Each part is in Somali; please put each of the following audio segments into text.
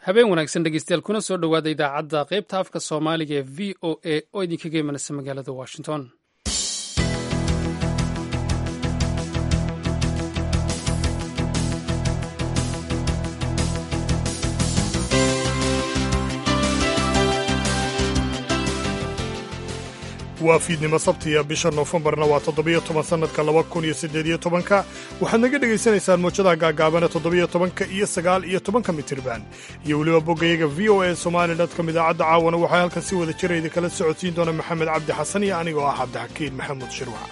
habeen wanaagsan dhegeystayaal kuna soo dhowaada idaacadda qaybta afka soomaaliga ee v o a oo idinkaga imanaysa magaalada washington waa fiidnimo sabtiya bisha noofembarna waa toddobiyo toban sannadka laba kun iyo siddeediyo tobanka waxaad naga dhegaysanaysaan muujadaha gaagaabana toddobiyo tobanka iyo sagaal iyo tobanka mitirban iyo weliba boggayaga v o a somali dotcom idaacadda caawana waxaa halkan si wada jira idinkala socodsiin doona maxamed cabdi xasan iyo anigoo ah cabdixakiin maxamuud shirwac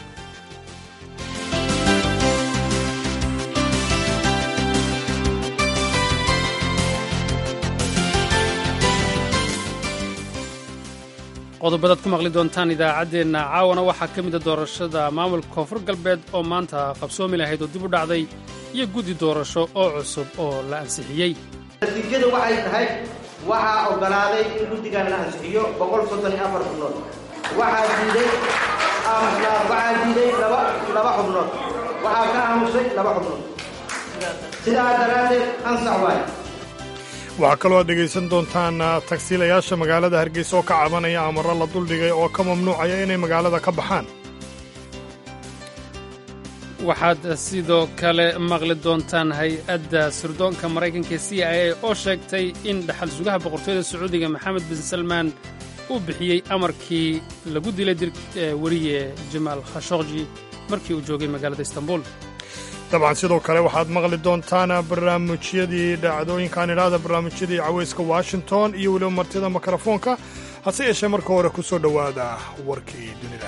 qodobadaad ku maqli doontaan idaacaddeenna caawana waxaa ka mida doorashada maamulka koonfur galbeed oo maanta qabsoomi lahayd oo dib u dhacday iyo guddi doorasho oo cusub oo la ansixiyey natiijadu waxay tahay waxaa oggolaaday in guddigan la ansixiyo boqol soddon iyo afar xubnood waxaa diiday waxaa diiday laba laba xubnood waxaa ka aamusay laba xubnood sidaa daraaddeed ansax waay waxaa kaloo aad dhegaysan doontaan tagsiilayaasha magaalada hargeysa oo ka cabanaya amarro la duldhigay oo ka mamnuucaya inay magaalada ka baxaan waxaad sidoo kale maqli doontaan hay-adda sirdoonka maraykanka c i a oo sheegtay in dhaxal sugaha boqortooyada sacuudiga maxamed bin salmaan uu bixiyey amarkii lagu dilay weriye jamaal khashokji markii uu joogay magaalada istanbul dabcan sidoo kale waxaad maqli doontaan barnaamijyadii dhacdooyinkaan idhaahda barnaamijyadii cawayska washington iyo weliba martida mikrofoonka hase yeeshee marka hore ku soo dhowaada warkii dunida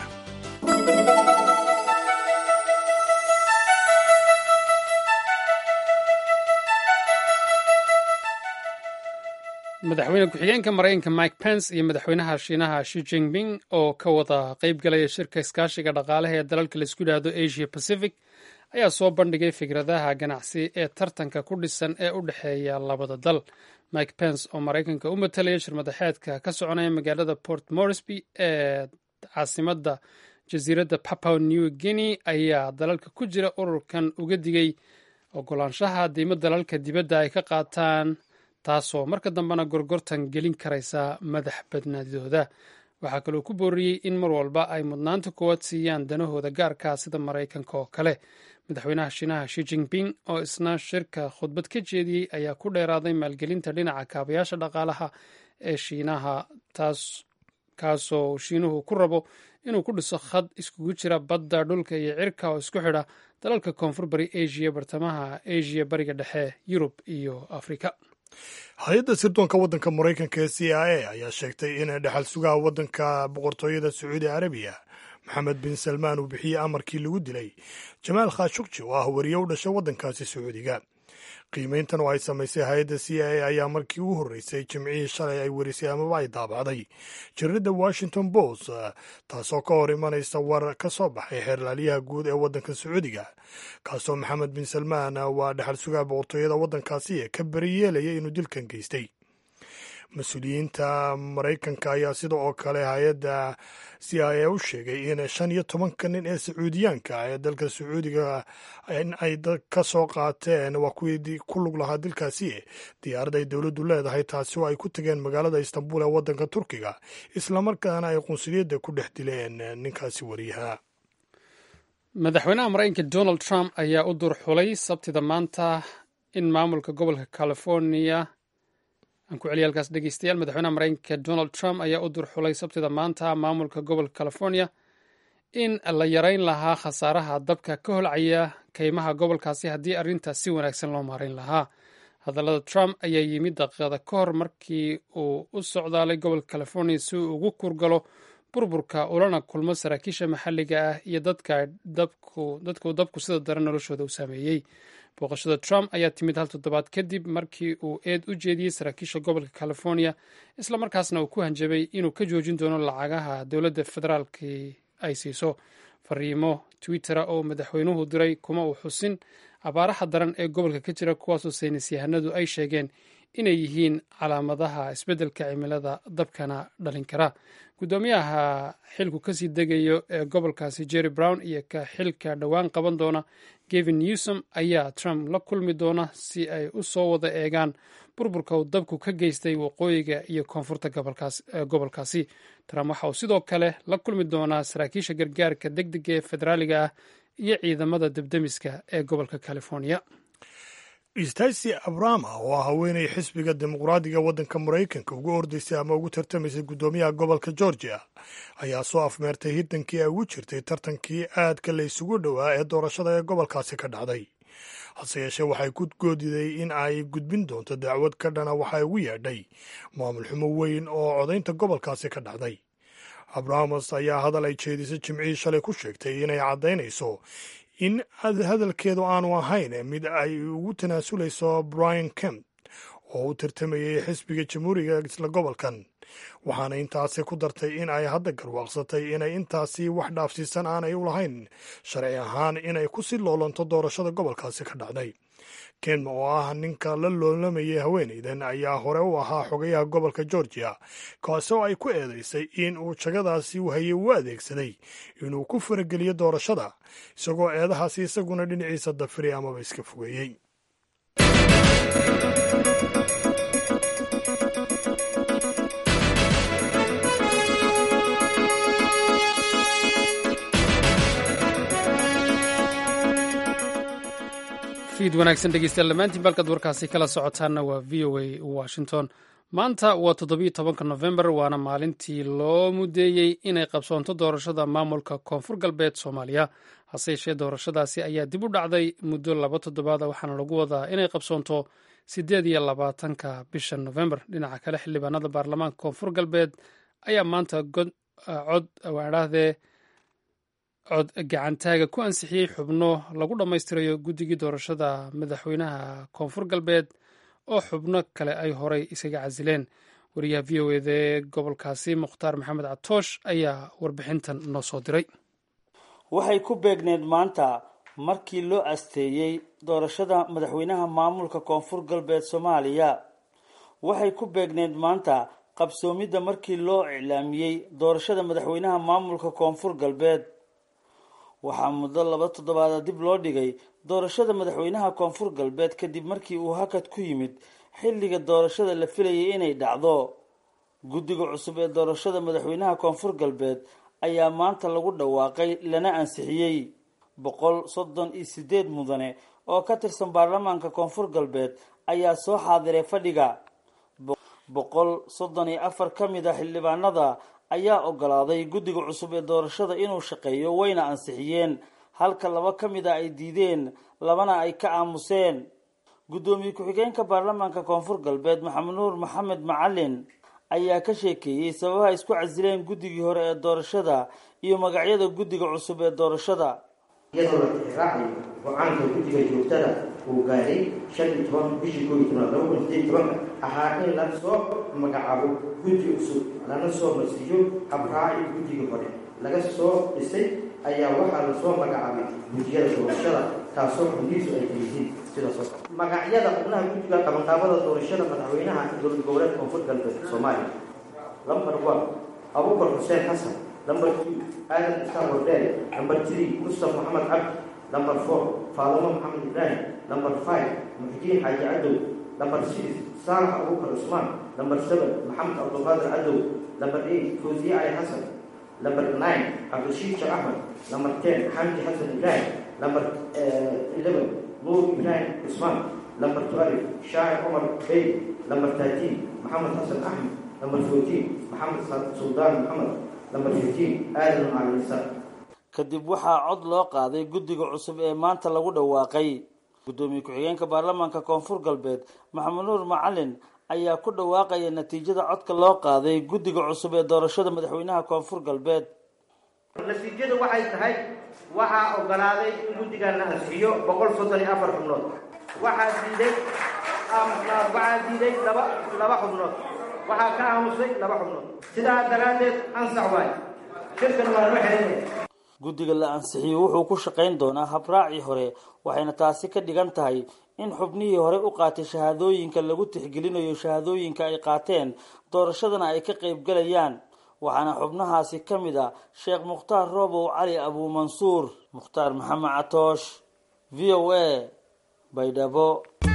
madaxweyne ku-xigeenka maraykanka mike pence iyo madaxweynaha shiinaha shi jinping oo ka wada qayb galaya shirka iskaashiga dhaqaalaha ee dalalka laisku yidhaahdo asia pacific ayaa soo bandhigay fikradaha ganacsi ee tartanka ku dhisan ee u dhexeeya labada dal mike pence oo maraykanka u matalaya shirmadaxeedka ka soconaya magaalada port moresby ee caasimadda jasiiradda papua new guinea ayaa dalalka ku jira ururkan uga digay ogolaanshaha diimo dalalka dibadda ay ka qaataan taasoo marka dambena gorgortan gelin karaysa madax badnaadidooda waxaa kaloo ku booriyey in mar walba ay mudnaanta koowaad siiyaan danahooda gaarkaa sida maraykanka oo kale madaxweynaha shiinaha shi jinping oo isna shirka khudbad ka jeediyey ayaa ku dheeraaday maalgelinta dhinaca kaabayaasha dhaqaalaha ee shiinaha taas kaasoo shiinuhu ku rabo inuu ku dhiso khad iskugu jira badda dhulka iyo cirka oo isku xidha dalalka koonfur bari asia bartamaha asia bariga dhexe yurub iyo afrika hay-adda sirdoonka waddanka maraykanka ee c i a ayaa sheegtay in dhexal sugaha waddanka boqortooyada sacuudi arabiya maxamed bin salmaan uu bixiyey amarkii lagu dilay jamaal khashukji oo ah wariye u dhashay waddankaasi sacuudiga qiimayntan oo ay samaysay hay-adda c i a ayaa markii ugu horreysay jimcihii shalay ay warisay amaba ay daabacday jaridda washington post taasoo ka hor imanaysa war ka soo baxay xeerlaaliyaha guud ee waddanka sacuudiga kaasoo maxamed bin salmaan waa dhexal sugaha boqortooyada waddankaasi ee ka beri yeelaya inuu dilkan geystay mas-uuliyiinta maraykanka ayaa sida oo kale hay-adda c i a u sheegay in shan iyo tobanka nin ee sacuudiyaanka ee dalka sacuudiga in ay ka soo qaateen waa kuwii ku lug lahaa dilkaasi diyaarad ay dowladdu leedahay taasi oo ay ku tageen magaalada istanbul ee waddanka turkiga islamarkaana ay qunsuliyadda ku dhex dileen ninkaasi wariyaha madaxweynaha maraykanka donald trump ayaa u dur xulay sabtida maanta in maamulka gobolka california aan ku celiya halkaas dhegeystayaal madaxweynaha maraykanka donald trump ayaa u durxulay sabtida maanta maamulka gobolka california in la yareyn lahaa khasaaraha dabka ka holcaya kaymaha gobolkaasi haddii arrintaas si wanaagsan loo maarayn lahaa hadallada trump ayaa yimid daqiiqada ka hor markii uu u socdaalay gobolka california si uu ugu kurgalo burburka ulana kulmo saraakiisha maxalliga ah iyo dadka dabku dadkuu dabku sida daran noloshooda u saameeyey booqashada trump ayaa timid hal toddobaad kadib markii uu eed u jeediyey saraakiisha gobolka california islamarkaasna uu ku hanjabay inuu ka joojin doono lacagaha dowladda federaalki ay siiso fariimo twittera oo madaxweynuhu diray kuma uu xusin abaaraha daran ee gobolka ka jira kuwaasoo saynis yahanadu ay sheegeen inay yihiin calaamadaha isbeddelka cimilada dabkana dhalin kara guddoomiyaha xilku kasii degayo ee gobolkaasi jerry brown iyo ka xilka dhowaan qaban doona gevin newsom ayaa trump la kulmi doona si ay u soo wada eegaan burburka uu dabku ka geystay waqooyiga iyo koonfurta gobolkaasi trump waxa uu sidoo kale la kulmi doonaa saraakiisha gargaarka deg dega ee federaaliga ah iyo ciidamada debdemiska ee gobolka california stacy abrama oo ah haweenay xisbiga dimuqraadiga waddanka maraykanka ugu ordaysay ama ugu tartamaysay guddoomiyaha gobolka georgia ayaa soo afmeertay hiddankii ay ugu jirtay tartankii aadka la isugu dhowaa ee doorashada ee gobolkaasi ka dhacday hase yeeshee waxay ku goodiday in ay gudbin doonto dacwad ka dhana waxay ugu yeedhay maamul xumo weyn oo codaynta gobolkaasi ka dhacday abrahamos ayaa hadal ay jeedisay jimcihii shalay ku sheegtay inay caddaynayso in hadalkeedu aanu ahayn mid ay ugu tanaasulayso brian kemp oo u tartamayay xisbiga jamhuuriga isla gobolkan waxaana intaasi ku dartay in ay hadda garwaaqsatay inay intaasi wax dhaafsiisan aanay u lahayn sharci ahaan inay ku sii loolanto doorashada gobolkaasi ka dhacday ken oo ah ninka la loolamayay haweenaydan ayaa hore u ahaa xogayaha gobolka georgia kaasoo ay ku eedaysay in uu jagadaasi u hayay u adeegsaday inuu ku farageliyo doorashada isagoo eedahaasi isaguna dhinaciisa dafiray amaba iska fogeeyey fiid wanaagsan dhegeystayaal dhammaantiin balkaad warkaasi kala socotaanna waa v o a washington maanta waa toddobiyo tobanka nofembar waana maalintii loo mudeeyey inay qabsoonto doorashada maamulka koonfur galbeed soomaaliya hase yeeshee doorashadaasi ayaa dib u dhacday muddo laba toddobaada waxaana lagu wadaa inay qabsoonto siddeed iyo labaatanka bisha nofembar dhinaca kale xildhibaanada baarlamaanka koonfur galbeed ayaa maanta cod waadhahdee cod gacantaaga ku ansixiyey xubno lagu dhammaystirayo guddigii doorashada madaxweynaha koonfur galbeed oo xubno kale ay horay isaga casileen wariyaha v o eda ee gobolkaasi mukhtaar maxamed catoosh ayaa warbixintan noo soo diray waxay ku beegneed maanta markii loo asteeyey doorashada madaxweynaha maamulka koonfur galbeed soomaaliya waxay ku beegneed maanta qabsoomidda markii loo iclaamiyey doorashada madaxweynaha maamulka koonfur galbeed waxaa muddo laba toddobaada dib loo dhigay doorashada madaxweynaha koonfur galbeed kadib markii uu hakad ku yimid xilliga doorashada la filayay inay dhacdo guddiga cusub ee doorashada madaxweynaha koonfur galbeed ayaa maanta lagu dhawaaqay lana ansixiyey boqol soddon iyo sideed mudane oo ka tirsan baarlamaanka koonfur galbeed ayaa soo xaadiray fadhiga boqol soddon iyo afar ka mid a xildhibaanada ayaa ogolaaday guddiga cusub ee doorashada inuu shaqeeyo wayna ansixiyeen halka laba ka mid a ay diideen labana ay ka aamuseen guddoomiye ku-xigeenka baarlamaanka koonfur galbeed maxamed nuur maxamed macalin ayaa ka sheekeeyey sababaha isku casileen guddigii hore ee doorashada iyo magacyada guddiga cusub ee doorashada iyadoo la tixraacayo go-aanka guddiga joogtada uu gaaray shan iyo toban bishii koob iyo toban laba kun sideed tobanka ahaa in la soo magacaabo guddi cusub lana soo marsiiyo habraaci guddigii hore laga soo dhisay ayaa waxaa lasoo magacaabay guddiyada doorashada taasoo xubnihiisu ay yihiin sidaas oo kale magacyada xubnaha guddiga qabanqaabada doorashada madaxweynaha dowlad goboleed koonfur galbeed soomaaliya lambar one abubakar xuseen xasan number two aadan isaan wardeel number three mustaf maxamed cabdi number four faadumo maxamed ibraahim number five muxdiin xaaji cadow number six saalax abubakar cusmaan number seven maxamed cabdulqaadir cadow number eight fawziye ali xasan number nine cabdishiid sheekh axmed number ten xamdi xasan ibraahim number eleven nuur ibraahim cusmaan number twelve shaacir cumar bey number thirteen maxamed xasan axmed number fourteen maxamed suldaan maxamed kadib waxaa cod loo qaaday guddiga cusub ee maanta lagu dhawaaqay guddoomiye ku-xigeenka baarlamaanka koonfur galbeed maxamed nuur macalin ayaa ku dhawaaqaya natiijada codka loo qaaday guddiga cusub ee doorashada madaxweynaha koonfur galbeed natiijadu waxay tahay waxaa ogolaaday in guddigan la ansixiyo boqol soddon iyo afar xubnood waxaa diiday waxaa diiday laba laba xubnood waxaa ka aamusay laba xubnood sidaa daraaddeed ansax waay shirkan waa loo xelinaya guddiga la ansixiyey wuxuu ku shaqayn doonaa habraacii hore waxayna taasi ka dhigan tahay in xubnihii hore u qaatay shahaadooyinka lagu tixgelinayo shahaadooyinka ay qaateen doorashadana ay ka qaybgalayaan waxaana xubnahaasi ka mid ah sheekh mukhtaar roobow cali abuumansuur mukhtaar maxamed catoosh v o a baydhabo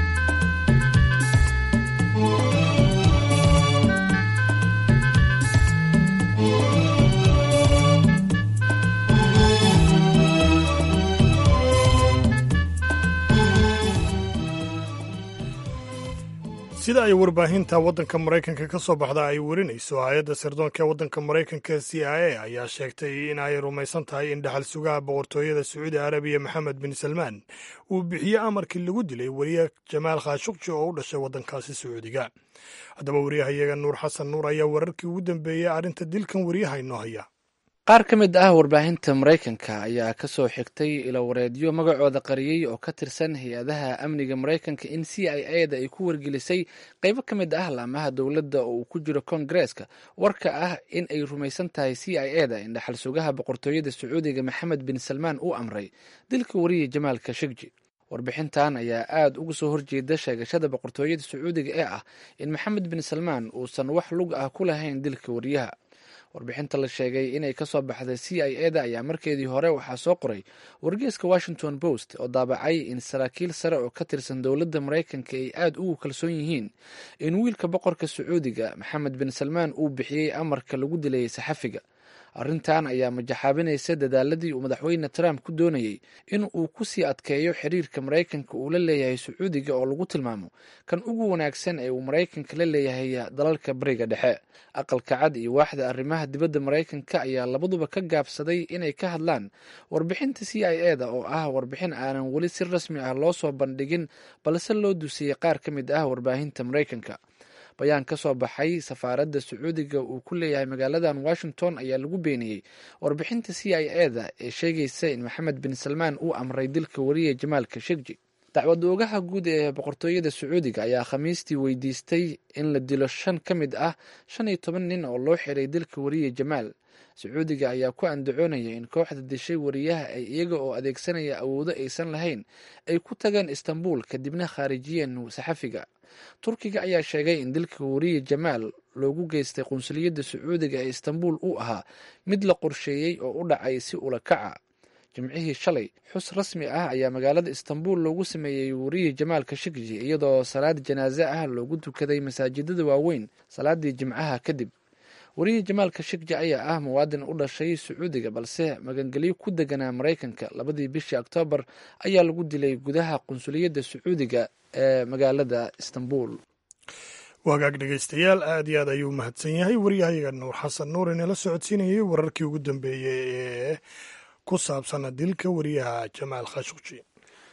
sida ay warbaahinta waddanka maraykanka ka soo baxda ay werinayso hay-adda sirdoonka ee waddanka maraykanka c i a ayaa sheegtay in ay rumaysan tahay in dhaxal sugaha boqortooyada sacuudi arabiya maxamed bin salmaan uu bixiye amarkii lagu dilay weriye jamaal khashukji oo u dhashay waddankaasi sacuudiga haddaba wariyahayaga nuur xasan nuur ayaa wararkii ugu dambeeyey arrinta dilkan wariyaha inoo haya qaar ka mid ah warbaahinta maraykanka ayaa ka soo xigtay ilowareedyo magacooda qariyey oo ka tirsan hay-adaha amniga maraykanka in c i a da ay ku wargelisay qaybo ka mid ah laamaha dowladda oo uu ku jiro kongareeska warka ah in ay rumaysan tahay c i a da in dhaxal sugaha boqortooyada sacuudiga maxamed bin salmaan uu amray dilka wariya jamaal kashegji warbixintan ayaa aada uga soo horjeeda sheegashada boqortooyada sacuudiga ee ah in maxamed bin salmaan uusan wax lug ah ku lahayn dilka wariyaha warbixinta la sheegay inay ka soo baxday c i a da ayaa markeedii hore waxaa soo qoray wargeeska washington post oo daabacay in saraakiil sare oo ka tirsan dowladda maraykanka ay aada ugu kalsoon yihiin in wiilka boqorka sacuudiga maxamed bin salmaan uu bixiyey amarka lagu dilayay saxafiga arrintan ayaa majaxaabinaysa dadaaladii uu madaxweyne trump ku doonayey in uu ku sii adkeeyo xiriirka maraykanka uu la leeyahay sacuudiga oo lagu tilmaamo kan ugu wanaagsan ee uu maraykanka la leeyahay dalalka bariga dhexe aqalka cad iyo waaxda arrimaha dibadda maraykanka ayaa labaduba ka gaabsaday inay ka hadlaan warbixinta c i a da oo ah warbixin aanan weli si rasmi ah loo soo bandhigin balse loo dusiyey qaar ka mid ah warbaahinta maraykanka bayaan ka soo baxay safaaradda sacuudiga uu ku leeyahay magaaladan washington ayaa lagu beeniyey warbixinta c i a da ee sheegaysa in maxamed bin salmaan uu amray dilka wariya jamaal kashegji dacwad oogaha guud ee boqortooyada sacuudiga ayaa khamiistii weydiistay in la dilo shan ka mid ah shan iyo toban nin oo loo xiray dilka wariya jamaal sacuudiga ayaa ku andacoonaya in kooxda dishay wariyaha ay iyaga oo adeegsanaya awoodo aysan lahayn ay ku tageen istanbul kadibna khaarijiyeen saxafiga turkiga ayaa sheegay in dilka wariye jamaal loogu geystay qunsuliyadda sacuudiga ee istanbul uu ahaa mid la qorsheeyey oo u dhacay si ula kaca jimcihii shalay xus rasmi ah ayaa magaalada istanbul loogu sameeyey wariye jamaal kashegji iyadoo salaad janaaze ah loogu tukaday masaajidada waaweyn salaadii jimcaha kadib wariye jamaal kashegji ayaa ah muwaadin u dhashay sacuudiga balse magangelyo ku deganaa maraykanka labadii bishii oktoobar ayaa lagu dilay gudaha qunsuliyadda sacuudiga ee magaalada istanbul wagaag dhegaystayaal aad iyo aad ayuu mahadsan yahay waryahayaga nuur xasan nuur inala socodsiinayay wararkii ugu dambeeyey ee ku saabsana dilka wariyaha jamaal khashukji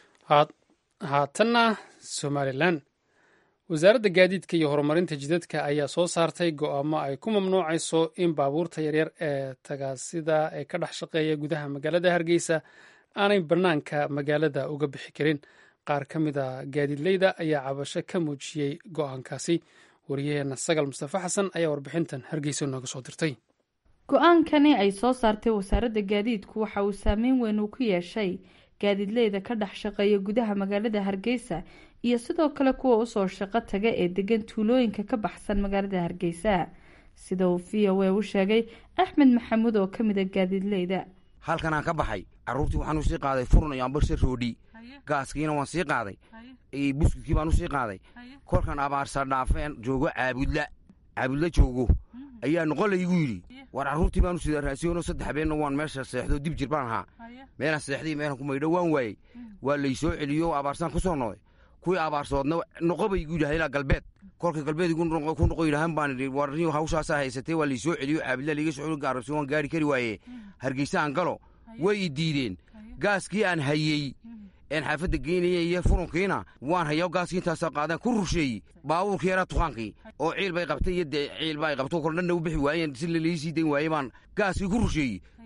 haatanna somalilan wasaaradda gaadiidka iyo horumarinta jidadka ayaa soo saartay go'aamo ay ku mamnuucayso in baabuurta yaryar ee tagaasida ee ka dhex shaqeeya gudaha magaalada hargeysa aanay bannaanka magaalada uga bixi karin qaar ka mid a gaadiidleyda ayaa cabasho ka muujiyey go'aankaasi wariyaheenna sagal mustafe xasan ayaa warbixintan hargeysa nooga soo dirtay go-aankani ay soo saartay wasaaradda gaadiidku waxa uu saameyn weyn uu ku yeeshay gaadiidleyda ka dhex shaqeeya gudaha magaalada hargeysa iyo sidoo kale kuwa usoo shaqo taga ee degan tuulooyinka ka baxsan magaalada hargeysa sida uu v o a u sheegay axmed maxamuud oo kamid a gaadiidleyda halkanaan ka baxay caruurtii waxaan usii qaaday furun iyo ambalse roodhi gaaskiina waan sii qaaday buskudkii baan usii qaaday kolkan abaarsa dhaafeen joogo caabudla caabudla joogo ayaa noqon laygu yidhi war carruurtii baan u sida raasiyono saddex habeenna waan meesha seexdo dib jir baan ahaa meelaan seexday meelaan ku maydho waan waayey waa laysoo celiyo abaarsaan ku soo noqday kuwii abaarsoodna noqo bay igu yidhaha ilaa galbeed kolka galbeed ku noqo yidhahan baan idhi warniyo hawshaasaa haysatay waa laysoo celiyo caabudla liiga socdo gaarabsi waan gaari kari waaye hargeysa aan galo way i diideen gaaskii aan hayey een xaafadda geynaya iyo furunkiina waan hayaa gaaskii intaasa qaadaan ku rusheeyey baabuurkii yaraa tukaankii oo ciil bay qabtay iyo dee ciilba ay qabto kol dhanna u bixi waayeen si lalaii sii dayn waayey baan gaaskii ku rusheeyey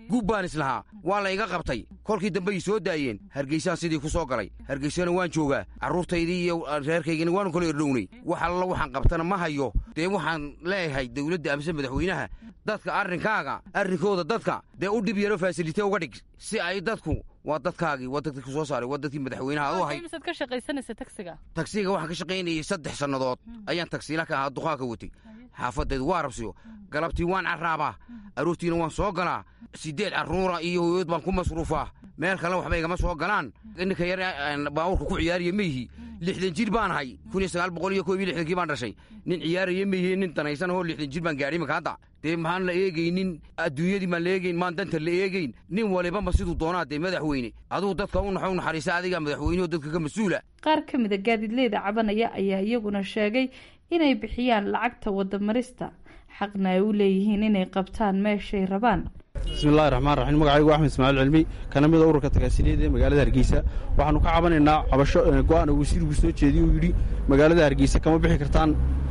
gub baan islahaa waa la iga qabtay kolkii dambe ay soo daayeen hargeysaan sidii ku soo galay hargeysana waan joogaa carruurtaydii iyo reerkaygina waanu kala erdhownay wax alla waxaan qabtana ma hayo dee waxaan leeyahay dawladda amse madaxweynaha dadka arrinkaaga arrinkooda dadka dee u dhib yaro faasilite uga dhig si ay dadku waa dadkaagii waa dadkii ku soo saaray waa dadkii madaxweynaha adu ahay misaad ka shaqaysanaysa tagsiga tagsiga waxaan ka shaqaynayay saddex sannadood ayaan tagsiila ka ahaa duqaanka watay xaafadaydu waa rabsiyo galabtii waan carraabaa aroortiina waan soo galaa siddeed carruura iyo hooyood baan ku masruufaa meel kale waxba igama soo galaan ninka yar baabuurka ku ciyaariya meihi lixdan jir baan ahay kun iyo sagaal boqol iyo koob iyo lixdankii baan dhashay nin ciyaaraya meihi nin danaysan ahoo lixdan jir baan gaadhay imaka hadda dee maxaan la eegaynin adduunyadii maan la eegayn maan danta la eegayn nin walibama siduu doonaa dee madaxweyne aduu dadka u naxo u naxariisa adigaa madaxweyneho dadka ka mas-uula qaar ka mida gaadiidleyda cabanaya ayaa iyaguna sheegay inay bixiyaan lacagta wadamarista xaqna ay u leeyihiin inay qabtaan meeshay rabaan bismillahi raxmaan raxiim magacaygu axmed ismaaciil cilmi kana mida ururka tagaasiliyeed ee magaalada hargeysa waxaanu ka cabanaynaa cabasho go-aan uu wasiirku soo jeediye uu yidhi magaalada hargeysa kama bixi kartaan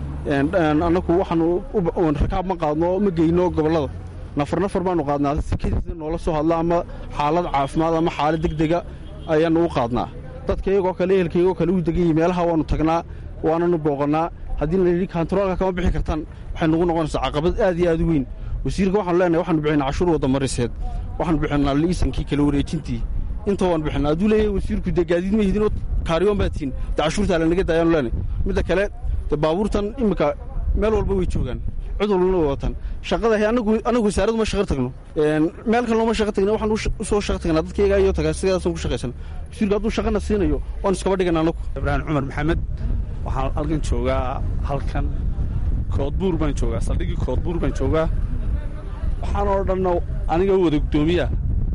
annagu waxaanu rakaab ma qaadno ma geyno gobollada nafar nafar baanu qaadnaa sikadiisa noola soo hadla ama xaalad caafimaad ama xaalad deg dega ayaanu u qaadnaa dadka iyagoo kale ehelkaygoo kale u degan yihi meelaha waanu tagnaa waananu booqannaa haddii la yidhi kantaroolka kama bixi kartaan waxay nagu noqonaysaa caqabad aad iyo aad u weyn wasiirka waxaanu leenahay waxaanu bixinaa cashuur wadamariseed waxaanu bixinaa liisankii kala wareejintii inta waan bixinaa hadduu leeyahay wasiirku dee gaadiid ma hidinoo kaariyoon baad tihin dee cashuurtaa lanaga daayaanu leenahay midda kale dee baabuurtan iminka meel walba way joogaan cid walbana way wataan shaqada anagu anagu wasaaradu ma shaqo tagno meel kale looma shaqo tagna waxaan u soo shaqo tagnaa dadkayga iyo tagaa sidaasaan ku shaqaysan wasiirku hadduu shaqana siinayo waan iskaba dhigana anagu ibraahim cumar maxamed waxaan halkan joogaa halkan koodbuur baan joogaa saldhigii koodbuur baan joogaa waxaan oo dhanna aniga wada guddoomiyaa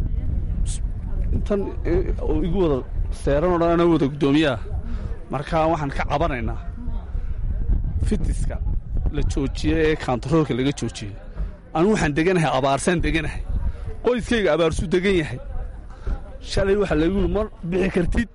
intan igu wada seeran oo dhan ana wada guddoomiyaa markaa waxaan ka cabanaynaa fitiska la joojiye ee kantaroolka laga joojiyey anigu waxaan deganahay abaarsaan deganahay qoyskayga abaarsuu degan yahay shalay waxaa lagu yidhi ma bixi kartid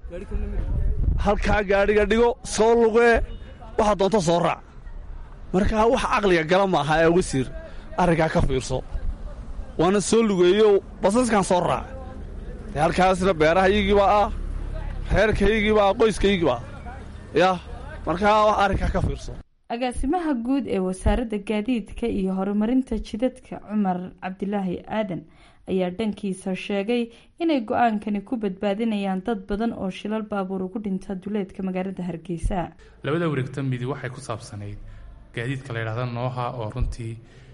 halkaa gaadhiga dhigo soo lugee waxaa doonto soo raac markaa wax caqliga gala ma aha ee wasiir arrinkaa ka fiirso waana soo lugeeyo basaskan soo raac dee halkaasna beerahaygiibaa ah reerkaygiibaa qoyskaygiibaa yah markaa wax arrinkaa ka fiirso agaasimaha guud ee wasaaradda gaadiidka iyo horumarinta jidadka cumar cabdilaahi aadan ayaa dhankiisa sheegay inay go-aankani ku badbaadinayaan dad badan oo shilal baabuur ugu dhinta duleedka magaalada hargeysa labada wareegta midi waxay ku saabsanayd gaadiidka la yidhahda nooha oo runtii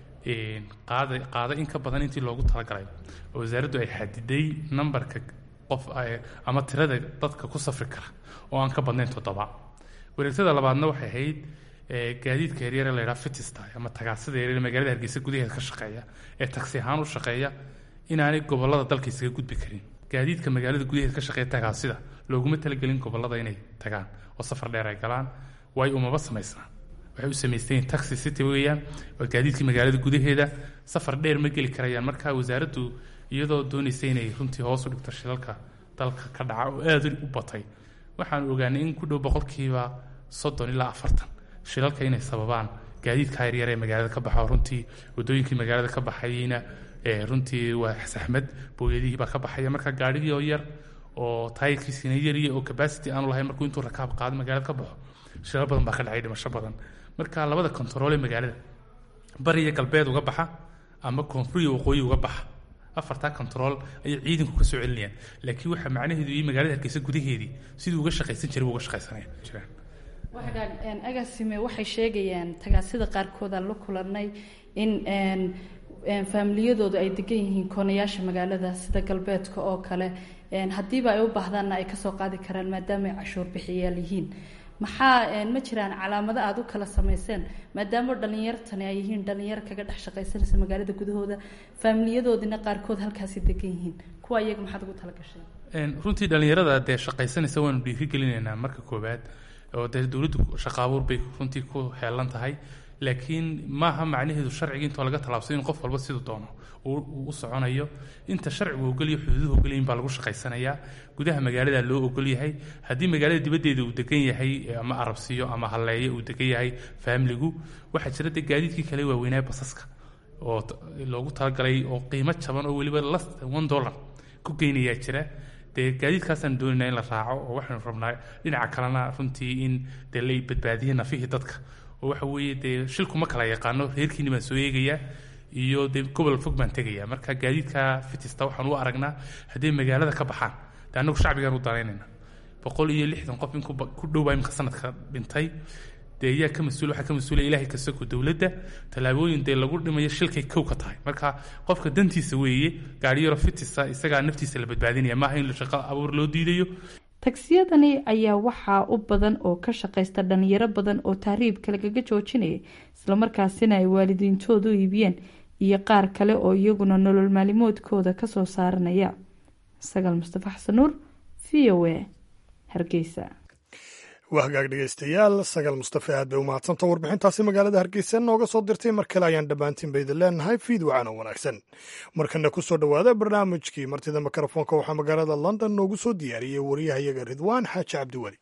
qaada qaada in ka badan intii loogu talagalay oo wasaaraddu ay xadiday nambarka qof ama tirada dadka ku safri kara oo aan ka badnayn toddoba wareegtada labaadna waxay ahayd gaadiidka yaryare la yidhaha fitista ama tagaasida yaryare magaalada hargeysa gudaheeda ka shaqeeya ee taksi ahaan u shaqeeya inaanay gobolada dalka isaga gudbi karin gaadiidka magaalada gudaheeda ka shaqeeya tagaasida looguma talagelin gobolada inay tagaan oo safar dheer ay galaan waayo umaba samaysnaan waxay u samaysteen taxi city weeyaan waa gaadiidkii magaalada gudaheeda safar dheer ma geli karayaan marka wasaaraddu iyadoo doonaysa inay runtii hoos u dhigto shilalka dalka ka dhaca oo aad u batay waxaanu ogaanay in ku dhow boqolkiiba soddon ilaa afartan shilalka inay sababaan gaadiidka yaryar ee magaalada ka baxa runtii wadooyinkii magaalada ka baxayna runtii waa saxmad booyadihii baa ka baxaya marka gaadhigii oo yar oo taayirkiisina yariya oo capacity aanu lahayn markuu intuu rakaab qaado magaalada ka baxo shilal badan baa ka dhacay dhimasho badan marka labada kontarool ee magaalada bariya galbeed uga baxa ama koonfuriya waqooyi uga baxa afartaa kontarool ayay ciidanku ka soo celinayaan laakiin waxaa macnaheedu iyo magaalada hargeysa gudaheedii siduu uga shaqaysan jiray uga shaqaysanaya jiraan agaasime waxay sheegayaan tagaasida qaarkood aan la kulanay in faamiliyadoodu ay degan yihiin koonayaasha magaalada sida galbeedka oo kale haddiiba ay u baahdaanna ay kasoo qaadi karaan maadaama ay cashuur bixiyaal yihiin maxaa ma jiraan calaamado aada u kala samayseen maadaama dhalinyartani ay yihiin dhalinyaro kaga dhex shaqaysanaysa magaalada gudahooda faamiliyadoodina qaarkood halkaasi degan yihiin kuwa iyaga maxaad ugu talagasheen runtii dhalinyarada dee shaqaysanaysa waanu dhiiri gelinaynaa marka koowaad oo dee dowladdu shaqaabuur bay runtii ku heelan tahay laakiin maaha macnaheedu sharciga intoo laga tallaabsay in qof walba siduu doono uu u soconayo inta sharcigu ogolya xuduuduhu ogolyahin baa lagu shaqaysanayaa gudaha magaalada loo ogolyahay haddii magaalada dibaddeeda uu degan yahay ama arabsiyo ama halleeyo uu degan yahay faamiligu waxaa jira dee gaadiidkii kale waaweynaa basaska oo loogu talagalay oo qiimo jaban oo weliba las one dollar ku geynayaa jira dee gaadiidkaasaan doonayna in la raaco oo waxaynu rabnaa dhinaca kalena runtii in dee la badbaadiya nafihii dadka oo waxa weeye dee shilku ma kala yaqaano reerkiini baan soo eegayaa iyo dee gobol fog baan tegayaa marka gaadiidka fitista waxaan u aragnaa hadday magaalada ka baxaan dee annagu shacbigaan u danaynayna boqol iyo lixdan qof in ku dhowbaa imika sanadka dhintay dee yaa ka mas-uul waxaa ka mas-uulaya ilaahay kasako dowladda tallaabooyin dee lagu dhimayo shilkay kow ka tahay marka qofka dantiisa weeye gaariyaro fitisa isagaa naftiisa la badbaadinaya maaha in shaqo abuur loo diidayo tagsiyadani ayaa waxaa u badan oo ka shaqaysta dhalinyaro badan oo tahriibka lagaga joojinaya islamarkaasina ay waalidiintoodu iibiyeen iyo qaar kale oo iyaguna nolol maalimoodkooda kasoo saaranaya sagaal mustafa xasan nuur v o a hargeysa waa hagaag dhegaystayaal sagaal mustafe aad bay u mahadsanta warbixintaasi magaalada hargeysa nooga soo dirtay mar kale ayaan dhammaantiin ba idin leenahay fiid wacana wanaagsan markana ku soo dhowaada barnaamijkii martida mikrofoonka waxaa magaalada london noogu soo diyaariyey wariyahayaga ridwaan xaaji cabdiweli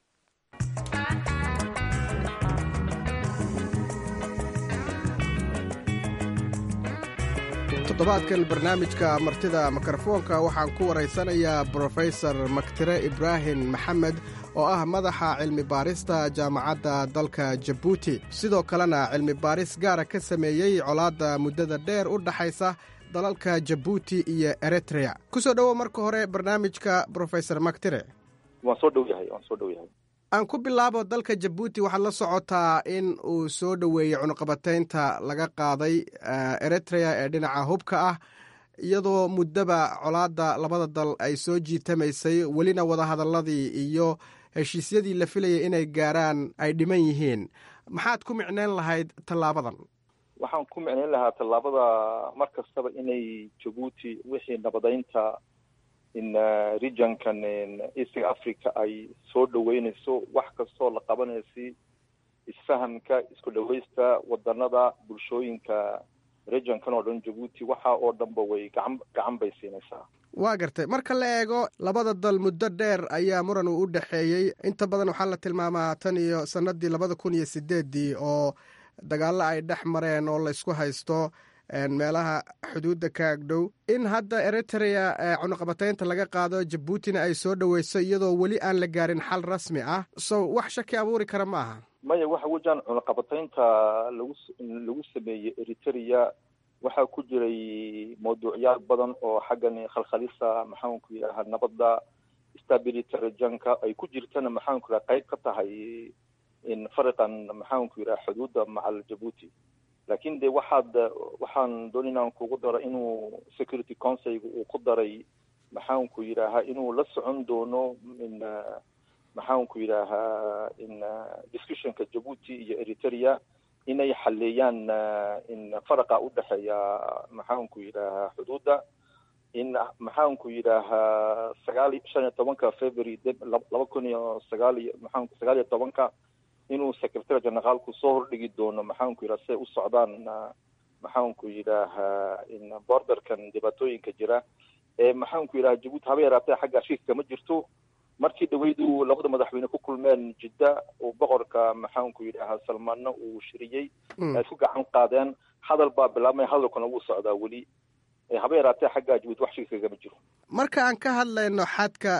toddobaadkan barnaamijka martida mikrofoonka waxaan ku waraysanayaa brofesor maktire ibraahim maxamed oo ah madaxa cilmi baarista jaamacadda dalka jabuuti sidoo kalena cilmi baaris gaara ka sameeyey colaadda muddada dheer u dhaxaysa dalalka jabuuti iyo eritrea ku soo dhowow marka hore barnaamijka brofesor maktire waan soo dhow yahay waan soo dhow yahay aan ku bilaabo dalka jabuuti waxaad la socotaa in uu soo dhoweeyey cunuqabataynta laga qaaday eritrea ee dhinaca hubka ah iyadoo muddaba colaadda labada dal ay soo jiitamaysay welina wadahadalladii iyo heshiisyadii la filayay inay gaaraan ay dhiman yihiin maxaad ku micneyn lahayd tallaabadan waxaan ku micneyn lahaa tallaabada mar kastaba inay jabuuti wixii nabadaynta in regionkan eastiga africa ay soo dhaweynayso wax kastoo la qabanaysi isfahamka isku dhawaysta wadanada bulshooyinka regionkan oo dhan jabuuti waxa oo dhanba way gacan gacan bay siinaysaa waa gartay marka la eego labada dal muddo dheer ayaa muran uu u dhexeeyey inta badan waxaa la tilmaamaa tan iyo sanadii labada kun iyo sideeddii oo dagaallo ay dhex mareen oo laysku haysto meelaha xuduudda ka agdhow in hadda eritrea cunuqabataynta laga qaado jabuutina ay soo dhoweyso iyadoo weli aan la gaarin xal rasmi ah so wax shaki abuuri kara ma aha maya waxa wejaan cunuqabataynta lagu lagu sameeyey eritrea waxaa ku jiray mawduucyaal badan oo xaggan khalkhalisa maxaanku yidhaha nabadda stability regionka ay ku jirtana maxaanku yidhaha qayb ka tahay in fariqan maxaanku yidhaha xuduudda macal jabuuti laakiin de waxaad waxaan doon inaan kugu daro inuu security councilga uu ku daray maxaanku yidhaahaa inuu la socon doono in maxaanku yidhaahaa in discussionka jabuuti iyo eritrea inay xaleeyaan in faraqa u dhexeeya maxaanku yidhaahaa xuduudda in maxaanku yidhaahaa sagaal shan iyo tobanka february laba kun iyo sagaal iyo maxaanku sagaal iyo tobanka inuu secretary generaalku soo hordhigi doono maxaanku yidhaha siay u socdaan maxaanku yidhaahaa in borderkan dhibaatooyinka jira ee maxaanku yidhaha jabuuti haba yaraatee xagga shiifka ma jirto markii dhaweydu labada madaxweyne ku kulmeen jidda uu boqorka maxaanku yidhaha salmaanna uu shiriyey ay isku gacan qaadeen hadal baa bilaabmaya hadalkuna wuu socdaa weli haba yaraatee xagga jabuuti wax shiifka kama jiro marka aan ka hadlayno xadka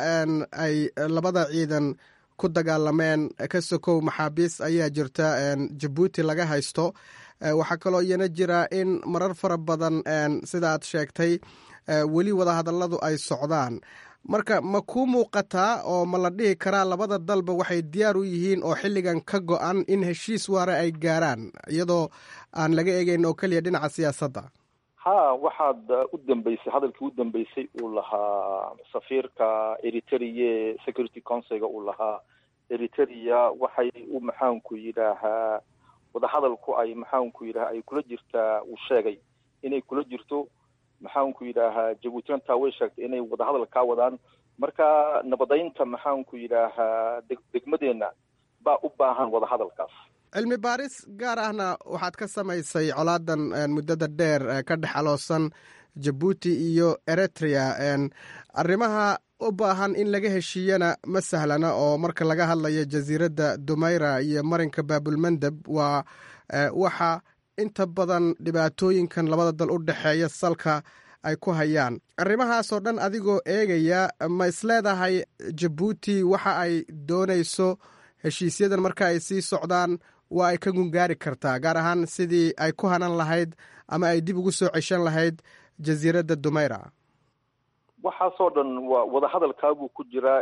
ay labada ciidan ku dagaalameen ka sokow maxaabiis ayaa jirta jabuuti laga haysto waxaa kaloo iyana jira in marar fara badan sida aad sheegtay weli wadahadalladu ay socdaan marka ma kuu muuqataa oo ma la dhihi karaa labada dalba waxay diyaar u yihiin oo xilligan ka go-an in heshiis waare ay gaaraan iyadoo aan laga eegeyn oo keliya dhinaca siyaasadda ha waxaad u dambeysay hadalkii u dambeysay uu lahaa safiirka eritrea security councilga uu lahaa eritrea waxay u maxaanku yidhaahaa wadahadalku ay maxaanku yidhaha ay kula jirtaa uu sheegay inay kula jirto maxaanku yidhaahaa jabuutina taa way sheegtay inay wadahadal kaa wadaan marka nabadaynta maxaanku yidhaahaa deg degmadeenna baa u baahan wadahadalkaas cilmi baaris gaar ahna waxaad ka samaysay colaadan muddada dheer ka dhex aloosan jabuuti iyo eritrea arrimaha u baahan in laga heshiiyana ma sahlana oo marka laga hadlayo jasiiradda dumayra iyo marinka baabulmandeb waa waxa inta badan dhibaatooyinkan labada dal u dhexeeya salka ay ku hayaan arrimahaasoo dhan adigoo eegaya ma isleedahay jabuuti waxa ay doonayso heshiisyadan marka ay sii socdaan waa ay ka gungaari kartaa gaar ahaan sidii ay ku hanan lahayd ama ay dib ugu soo ceshan lahayd jasiiradda dumayra waxaasoo dhan waa wadahadalkaabuu ku jiraa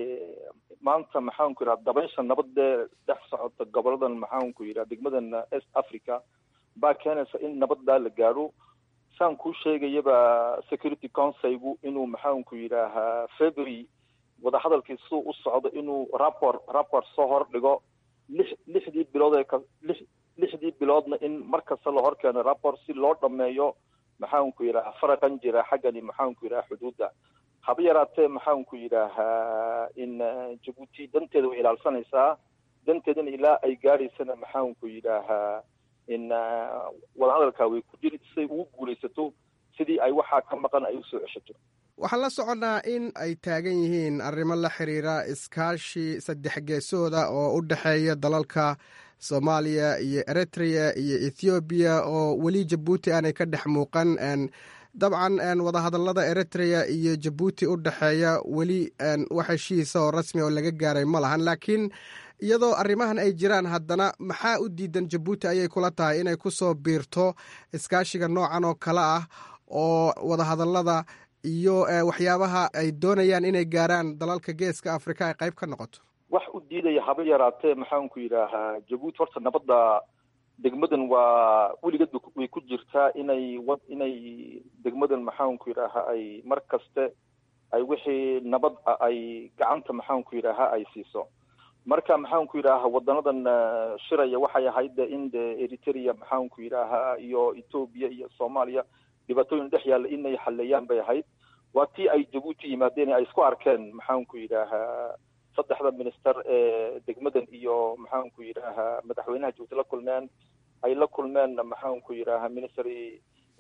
maanta maxaanku yidhaha dabaysha nabadee dhex socota goboladan maxaanku yidhaha degmadan east africa baa keenaysa in nabaddaa la gaadho saan kuu sheegayaba security councilgu inuu maxaanku yidhaahaa february wadahadalkii siduu u socdo inuu rapport rapport soo hordhigo lix lixdii bilood ee ka lix lixdii biloodna in mar kasta la hor keeno rapport si loo dhameeyo maxaanku yidhaha faraqan jira xaggani maxaanku yidhaha xuduudda haba yaraatee maxaanku yidhaahaa in jabuuti danteeda way ilaalsanaysaa danteedana ilaa ay gaadhaysana maxaanku yidhaahaa in wadahadalkaa way ku jiri siday ugu guulaysato sidii ay waxaa ka maqan ay usoo ceshato waxaan la soconnaa in ay taagan yihiin arrimo la xiriira iskaashi saddex geesooda oo u dhexeeya dalalka soomaaliya iyo eritrea iyo ethoobiya oo weli jabuuti aanay ka dhex muuqan dabcan wadahadallada eritrea iyo jabuuti u dhexeeya weli wax heshiisa oo rasmi oo laga gaaray ma lahan laakiin iyadoo arrimahan ay jiraan haddana maxaa u diidan jabuuti ayay kula tahay inay ku soo biirto iskaashiga noocan oo kale ah oo wadahadallada iyo waxyaabaha ay doonayaan inay gaaraan dalalka geeska afrika ay qayb ka noqoto wax u diidaya haba yaraatee maxaanku yidhaahaa jabuuti horta nabadda degmadan waa weligeed way ku jirtaa inay wa inay degmadan maxaanku yidhaahaa ay mar kaste ay wixii nabad a ay gacanta maxaanku yidhaahaa ay siiso marka maxaanku yidhaahaa wadanadan shiraya waxay ahayd in de eritrea maxaanku yidhaahaa iyo etoobiya iyo soomaaliya dhibaatooyin dhex yaalla inay xaleeyaan bay ahayd waa tii ay jabuuti yimaadeen ay isku arkeen maxaanku yidhaahaa saddexda minister ee degmadan iyo maxaanku yidhaahaa madaxweynaha jabuuti la kulmeen ay la kulmeen maxaanku yidhaahaa ministry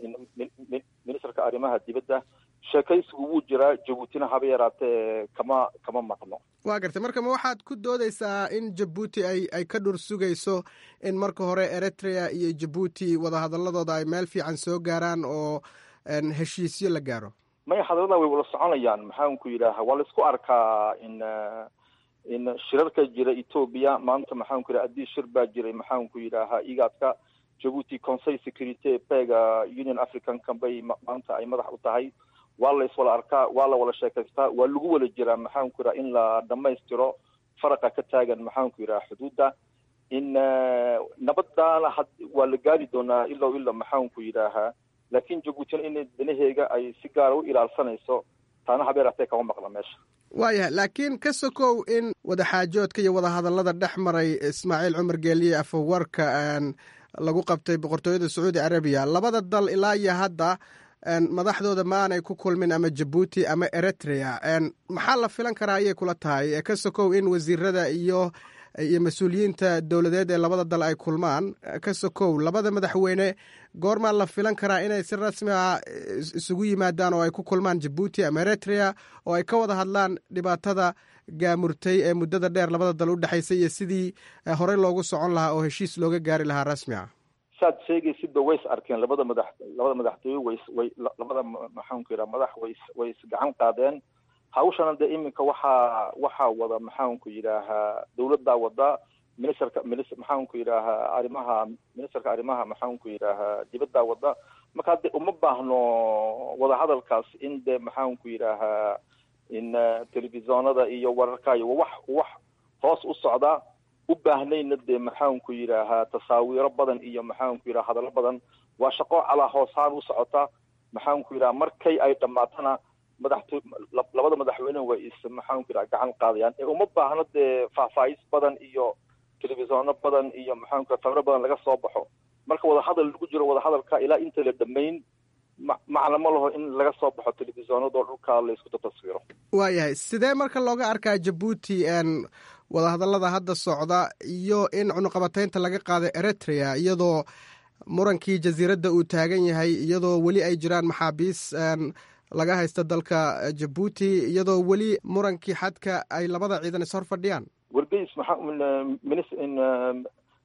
ministerka arrimaha dibadda sheekaysigu wuu jiraa jabuutina haba yaraatee kama kama maqno waa gartay marka ma waxaad ku doodaysaa in jabuuti ay ay ka dhur sugayso in marka hore eritrea iyo jabuuti wadahadaladooda ay meel fiican soo gaaraan oo heshiisyo la gaaro maya hadallada way wada soconayaan maxaanku yidhaaha waa la isku arkaa in in shirarka jira etoobiya maanta maxaanku yidhaha addii shir baa jiray maxaanku yidhaahaa igaadka jabuuti conseil security pega union africanka bay maanta ay madax u tahay waa la iswala arkaa waa la wada sheekaystaa waa lagu wada jiraa maxaanku yidhaha in la dhamaystiro faraqa ka taagan maxaanku yidhaha xuduudda in nabadaana had waa la gaari doonaa ilow ilo maxaanku yidhaahaa laakiin jabuutina in danaheega ay si gaara u ilaalsanayso taana habeeratee kama maqla meesha waayahay laakiin ka sokow in wadaxaajoodka iyo wadahadallada dhex maray ismaaciil cumar geeliye afawarka lagu qabtay boqortooyada sacuudi arabiya labada dal ilaa iyo hadda madaxdooda ma aanay ku kulmin ama jabuuti ama eritrea maxaa la filan karaa ayay kula tahay ka sokow in wasiirada iyo iyo mas-uuliyiinta dowladeed ee labada dal ay kulmaan ka sokow labada madaxweyne goormaa la filan karaa inay si rasmi ah isugu yimaadaan oo ay ku kulmaan jabuuti ama eritrea oo ay ka wada hadlaan dhibaatada gaamurtay ee muddada dheer labada dal u dhexaysay iyo sidii horey loogu socon lahaa oo heshiis looga gaari lahaa rasmi ah saad sheegaysidba way is arkeen labada madax labada madaxtooye way way labada maxaanku yidhaha madax way way is gacan qaadeen hawshana dee iminka waxaa waxaa wada maxaanku yidhaahaa dawladdaa wada ministerka minis maxaanku yidhaahaa arrimaha ministerka arrimaha maxaanku yidhaahaa dibaddaa wada marka de uma baahno wadahadalkaas in de maxaanku yidhaahaa in telefisonada iyo wararkaayo wax wax hoos u socda u baahnayna dee maxaanku yidhaahaa tasaawiiro badan iyo maxaanku yidhaha hadallo badan waa shaqo calaa hoosaan u socota maxaanku yidhaha markay ay dhammaatana madaxto labada madaxweyne way is maxaanku yidhaha gacan qaadayaan ee uma baahno dee faahfaahis badan iyo telefisoono badan iyo maxaanku sawiro badan laga soo baxo marka wadahadal lagu jiro wadahadalka ilaa inta la dhamayn ma macna ma laho in laga soo baxo telefisonadoo dhulka laysku taswiro waayahay sidee marka looga arkaa jabuuti wadahadallada hadda socda iyo in cunuqabataynta laga qaaday eritrea iyadoo murankii jasiiradda uu taagan yahay iyadoo weli ay jiraan maxaabiis laga haysta dalka jabuuti iyadoo weli murankii xadka ay labada ciidan is hor fadhiyaan wargeys maxaa minis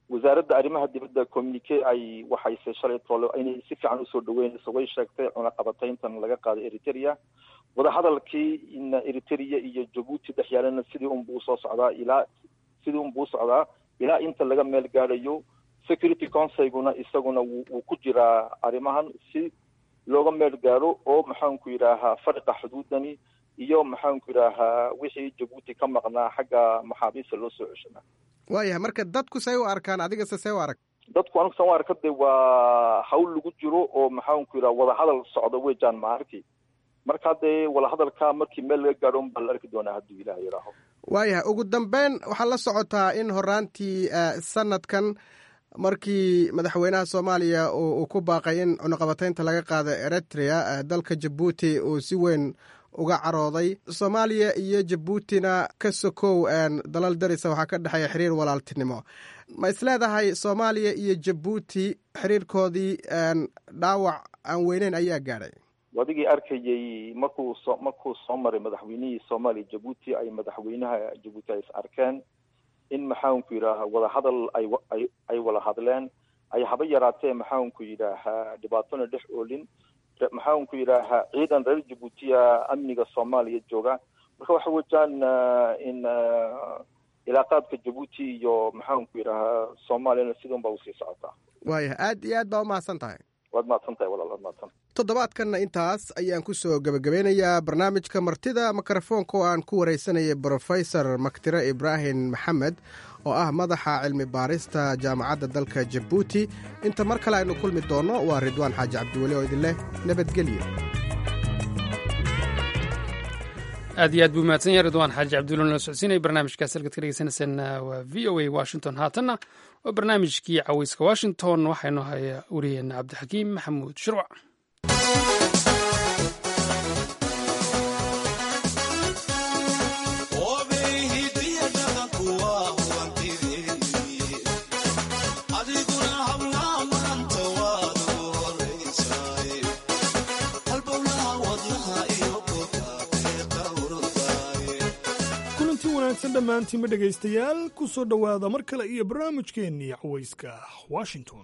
wasaaradda arrimaha dibadda communique ay waxayse shalay toole inay si fiican usoo dhaweynayso way sheegtay cunaqabatayntan laga qaaday eritrea wadahadalkii in eritrea iyo jabuuti dhex yaalana sidii unbuu usoo socdaa ilaa sidii unbuu usocdaa ilaa inta laga meel gaadhayo security councilguna isaguna wuu ku jiraa arrimahan si looga meel gaadho oo maxaanku yidhaahaa fariqa xuduudani iyo maxaanku yidhaahaa wixii jabuuti ka maqnaa xagga maxaabiista loo soo ceshanaa waayahay marka dadku say u arkaan adigase see u arag dadku anigu san u arka de waa hawl lagu jiro oo maxaanku yidhaha wadahadal socda weejaan ma arki marka dee wadahadalka markii meel laga gaadho unbaa la arki doonaa hadduu ilaah yidhaaho waayahay ugu dambeyn waxaa la socotaa in horaantii sanadkan markii madaxweynaha soomaaliya uu ku baaqay in cunaqabataynta laga qaado eritrea dalka jabuuti uu si weyn uga carooday soomaaliya iyo jabuutina ka sokow dalal darisa waxaa ka dhexeeya xiriir walaaltinimo ma isleedahay soomaaliya iyo jabuuti xiriirkoodii dhaawac aan weyneyn ayaa gaadhay adigii arkayay markuu soo markuu soo maray madaxweynihii soomaaliya jabuuti ay madaxweynaha jabuuti ay is arkeen in maxaanku yidhaaha wadahadal ay ay ay wada hadleen ay haba yaraatee maxaanku yidhaahaa dhibaatona dhex oolin maxaanku yidhaahaa ciidan reer jabuutiya amniga soomaaliya jooga marka waxa wejaan in ilaaqaadka jabuuti iyo maxaanku yidhaahaa soomaaliyana sidun baa usii socotaa waayahay aad iyo aad baa umahadsan tahay waad mahadsan tahay walaal waad mahadsan toddobaadkanna intaas ayaan ku soo gebagabeynayaa barnaamijka martida mikrofoonka oo aan ku wareysanayay brofesor maktire ibraahim maxamed oo ah madaxa cilmi baarista jaamacadda dalka jabuuti inta mar kale aynu kulmi doonno waa ridwaan xaaji cabdiweli oo idin leh nabadgelyo aad iyo aad buu mahadsan yahay ridwaan xaaji cabdulla nala socodsiinaya barnaamijkaas halkaad ka dhegeysanaysaan waa v o a washington haatanna waa barnaamijkii caweyska washington waxaynu haya wariyeena cabdixakiim maxamuud shirwac dhammaantiinba dhegaystayaal ku soo dhowaada mar kale iyo barnaamijkeennii cawayska washington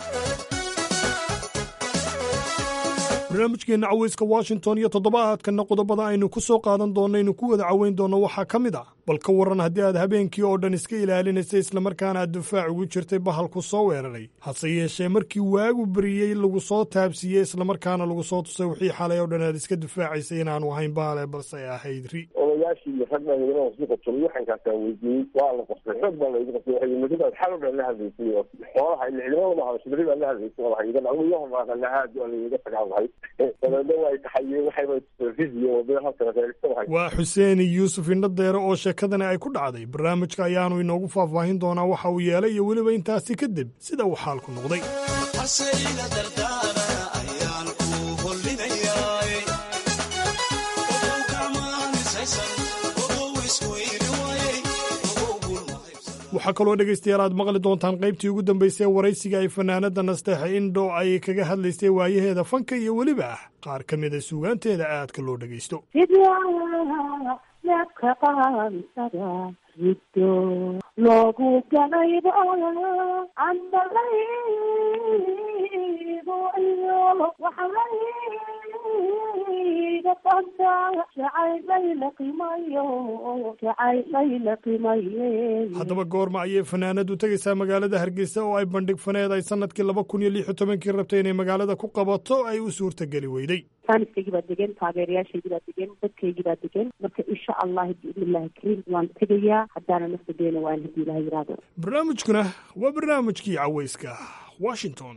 barnaamijkeenna cawayska washington iyo toddobaadkanna qodobada aynu ku soo qaadan doonno aynu ku wada caweyn doonno waxaa ka mid ah bal ka warran haddii aad habeenkii oo dhan iska ilaalinaysay islamarkaana aad difaac ugu jirtay bahalku soo weeraray hase yeeshee markii waagu beriyey lagu soo taabsiiyey islamarkaana lagu soo tusay wixii xalay oo dhan aad iska difaacaysay inaanu ahayn baale balse ay ahayd ri odayaashii iyo rag baa hidana wasii qabsaday waxankaasaa weydiiyey waa la qabsay xoog baa laygu qabsay waxay madidaad xal oo dhan la hadlaysay oo xoolaha ila ciidamada ma hadashay beri baa la hadlaysay walaha iga dhago iyo hormaaqana aad waa layga tagaalahay dabeedna waa taxayeen waxayba fiziyo wadada halkana reeristahay waa xuseen yuusuf indhadeere oo sheekadani ay ku dhacday barnaamijka ayaanu inoogu faahfaahin doonaa waxa uu yeelay iyo weliba intaasi kadib sida uu xaalku noqday waxaa kaloo dhegaystayaal aad maqli doontaan qaybtii ugu dambaysay waraysiga ay fanaanada nasteexa indho ay kaga hadlaysay waayaheeda fanka iyo weliba ah qaar ka mida suugaanteeda aadka loo dhegaysto riddo loogu galaybo andalaybo iyo waxalayga banta jacayllayla qimayo jacayllayla qimaye haddaba goorma ayay fanaanadu tegaysaa magaalada hargeysa oo ay bandhig faneed ay sanadkii laba kun iyo lix iyo tobankii rabtay inay magaalada ku qabato ay u suurtageli weyday faaniskaygii baa degan taageerayaashaygii baa degan dadkaygii baa degan marka insha allah biidnillahi kariim waan tegayaa haddaana nafta deena waan haddii ilaha yiraahdo barnaamijkuna waa barnaamijkii caweyska washington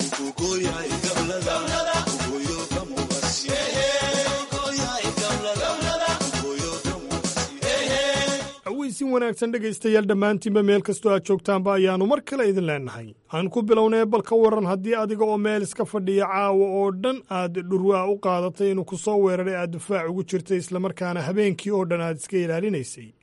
caweysin wanaagsan dhegaystayaal dhammaantiinba meel kastoo aad joogtaanba ayaannu mar kale idin leennahay aan ku bilownay bal ka warran haddii adiga oo meel iska fadhiya caawa oo dhan aad dhurwaa u qaadatay inuu ku soo weeraray aad difaac ugu jirtay islamarkaana habeenkii oo dhan aad iska ilaalinaysay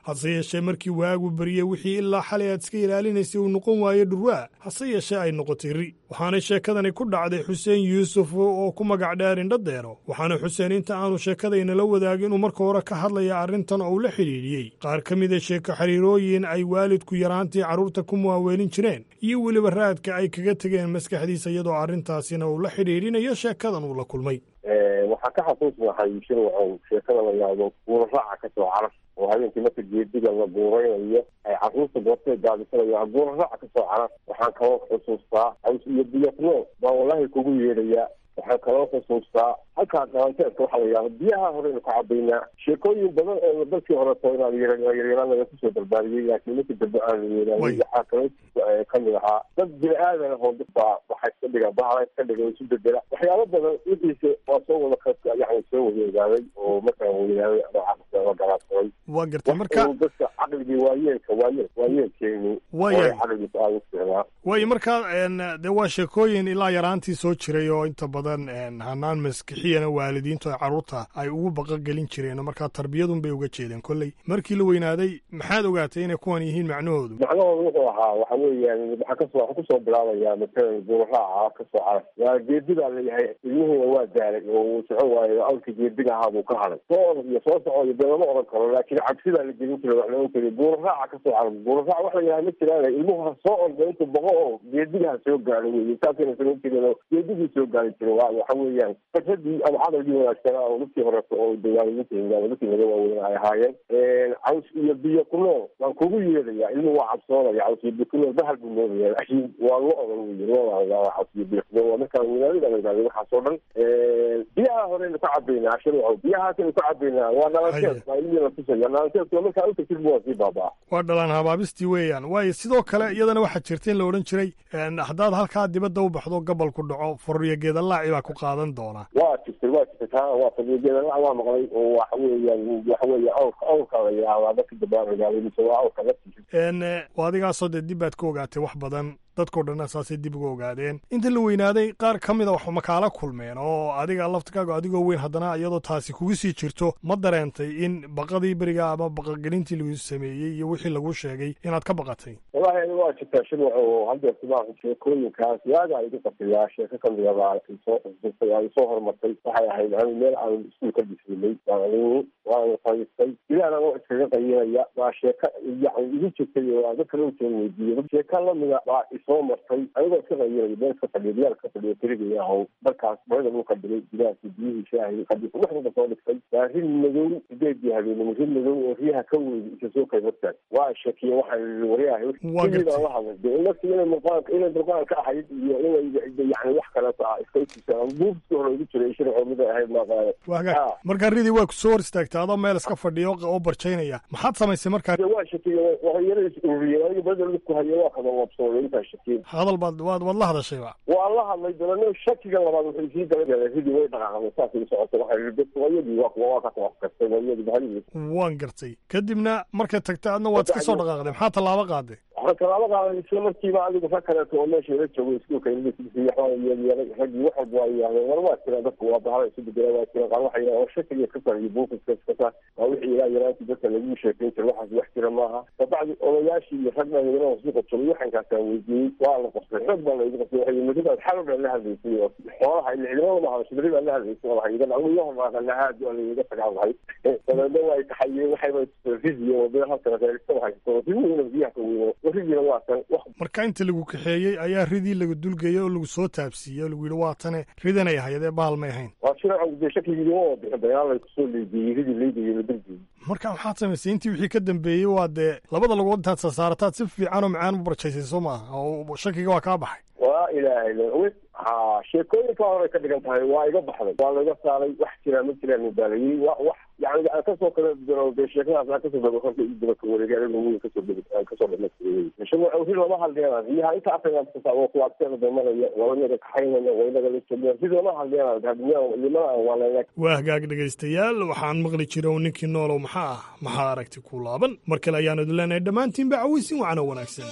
hase yeeshee markii waagu bariyey wixii ilaa xalay aad iska ilaalinaysay uu noqon waayo dhurwaa hase yeeshee ay noqotay ri waxaanay sheekadani ku dhacday xuseen yuusuf oo ku magac dheer indhadeero waxaana xuseen inta aanu sheekadaynala wadaagin inuu marka hore ka hadlaya arrintan oo uu la xidhiidhiyey qaar ka mida sheeko xiriirooyin ay waalidku yaraantii carruurta ku muwaaweelin jireen iyo weliba raadka ay kaga tegeen maskaxdiisa iyadoo arrintaasina uu la xidhiidhinayo sheekadan uu la kulmay waxaa ka xasuusnahay shirwacow sheekada la yidhaahdo guuraraaca ka soo carar oo habeenkii marka geediga la guuraynayo ay carruurta goortay gaadisanayo guuraraaca ka soo carar waxaan kaloo xusuustaa caws iyo biyatno baa wallahi kugu yeedhayaa waxaan kaloo xusuustaa halkaa dhalanteedka waxaa la yidhahda biyaha horeynu ka cabaynaa sheekooyin badan oo dalkii horeto inaan yaryaraan laga kusoo barbaariyey laakiin markii dambe aan yeelaanin waxaa kaloo kamid ahaa dad bini aadan ahoo dadbaa waxa iska dhiga bahala iska dhiga isu bedela waxyaalo badan wixiise waa soo wada yani soo wada ogaaday oo markaan weynaaday ama garaadsaday waa gartay marka dadka caqligii waayeelka waayeel waayeelkeeni Waayahay. caqligiisa aada u fiicnaa waayo markaa n dee waa sheekooyin ilaa yaraantii soo jiray oo inta badan n hanaan maskixiyana waalidiintu ay carruurta ay ugu baqagelin jireen oo markaa tarbiyadun bay uga jeedeen kolley markii la weynaaday maxaad ogaatay inay kuwan yihiin macnahoodu macnahooda wuxuu ahaa waxa weeyaan waxaa kasoo waxaa kusoo bilaabaya matalan guuraraaca kasoo carar waa geedigaa leeyahay ilmihiina waa daalay oo uu socon waayo awlka geediga ahaa buu ka haday soo orod iyo soo soco iyo dee lama oran karo laakiin cabsidaa la gelin jiray wax laohan jiray guuraraaca kasoo carar guuraraac wax la yidhaha ma jiraan ilmuhu ha soo orda intuu boqo oo geediga ha soo gaaro weeye saasayna samayn jireen oo geedigii soo gaari jiray waa waxa weeyaan fajradii ama cadalgii wanaagsanaa oo dadkii horeeto oo dawaalimiinta ama dadkii naga waaweyn ay ahaayeen caws iyo biyo ku nool waan kugu yeedhayaa ilmuhu waa cabsoonaya caws iyo biyo ku nool bahal buu moodaya laakiin waa lo odan weye loo caws iyo biyo ku nool waa markaan weynaadada la yidhahdo waxaasoo dhan biyaha horeynu ka cabaynaa shirwacow biyahaasaynu ka cabaynaa waa dhalanteed baa ilmihii la tusaya dhalanteedku markaa u tagtid bu waa sii baabaa waa dhalaan habaabistii weeyaan waayo sidoo kale iyadana waxaa jirta in la odhan jiray n haddaad halkaa dibadda u baxdo gobol ku dhaco furriyo geedalaaci baa ku qaadan doona waa jirtay waa jirtay taa waa fadhigeedala waa maqlay oo waxa weeyaan waxa weeye awrka awrka la yidhaahdaa dadka dabaaragaaladiisa waa awrka laftiisa n waa adigaasoo dee dib baad ka ogaatay wax badan dadkao dhanna saasay dib uga ogaadeen inta la weynaaday qaar ka mida wax makaala kulmeen oo adiga laftikaaga adigoo weyn haddana iyadoo taasi kugu sii jirto ma dareentay in baqadii beriga ama baqagelintii lagu sameeyey iyo wixii lagu sheegay inaad ka baqatay wallahi ani waa jirtaa shirwac oo haddeer simaa sheekooyinkaas waagaa igu qasiyaa sheeko kamida baa isoo xusustay aan isoo horumartay waxay ahayd ani meel aan iskuul ka dhisinay waan waanu fadhiistay ilaahna oo iskaga qayinaya baa sheeka yani igu jirtay oo aan dadka loo jeeda weydiiyey sheeka lamida baa isoo martay anigoo iska qayinaya meel iska fadhiyo diyaar ka fadhiyo keligay ahow markaas barida dhulka dhigay bilaasi biyihii shaahi qadiisa waxdaba soo dhigtay waa rin madow sideedii habeenimo rin madow oo riyaha ka weydi isa soo kay hortaag waa shakiye waxaan waryahay Waa gartay. la hadlay dee nafti inay muuqaalka inay durqaanka ahayd iyo inay yani wax kaleeto ah iska itusaan buufiska hore ugu jiray shirco mid ay ahayd maaqaane waa hagaag markaa ridii waa ku soo hor istaagtay adoo meel iska fadhiyo oo barjaynaya maxaad samaysay markaa waa shakiye waxyara is ururiyeen aniga badal midku hayo waa kada wabsooday intaa shakiye hadal baad waad waad la hadashayba waa la hadlay dalano shakiga labaad wuxuu sii galay ridii way dhaqaaqday saasay socotay waxay dadku wayadii waa kuwa waa ka tawakkastay wayadii bahaligiis waan gartay kadibna markay tagtay adna waad iska soo dhaqaaqday maxaa tallaabo qaaday waxaan talaabo qaaday isla markiiba adigu rag kaleeto oo meesha la joogo iskuulka university waxaa yeelyeelay raggii wax walba waa yidhahdeen war waa jiraan dadku waa bahala isu bedela waa jiraan qaar waxay yidhahdeen war shakiga iska sar iyo buufiska iska sar waa wixii ilaa yaraantii dadka lagu sheekayn jiray waxaas wax jira maaha kabacdi odayaashii iyo rag dhalinyarada suuqa jogay waxankaasaan weydiiyey waa la qostay xoog baa la igu qostay waxay madidaad xalo dhan la hadlaysay oo xoolaha ila ciidamada ma hadasho beri baa la hadlaysay oo waxay iga dhaco iyo hormaaqan lahaad waa la iga tagaan lahay dabeedna waa taxayeen waxayba fiziyo oo bida halkan reerista haysto fiziina biyaha ka weyno warigiina waa tan marka inta lagu kaxeeyey ayaa ridii lagu dulgeeyey oo lagu soo taabsiiyey oo lagu yidhi waa tane ridanay ahayd ee bahal may ahayn waa shircan dee shakigiima waa bixin dagaal lay kusoo leegeeyey ridii leegeeyey la dulgeeyey marka maxaad samaysay intii wixii ka dambeeyey waa dee labada lagood intaad sasaarataad si fiican oo macaan u barjaysay soo maaha oo shakiga waa kaa baxay waa ilaahay le ha sheekooyinka hore ka dhigan tahay waa iga baxday waa laga saaray wax jiraa ma jiraan mubaalayey wa wax yani aan kasoo kala diro dee sheekadaas aan kasoo dego horta ii daba ka wareegay aniga weyn kasoo dego aan kasoo dhamaystiray isagoo awri lama hadleena riyaha inta afrikaan kasa oo kuwaagteeda damaraya walanaga kaxaynaya waynaga la joognaya rid lama hadleena hadmiyaa limana aan waalaya waa hagaag dhegaystayaal waxaan maqli jira oo ninkii noolow maxaa ah maxaa aragti ku laaban mar kale ayaanu idin leenahay dhammaantiinba cawaysin wacana wanaagsan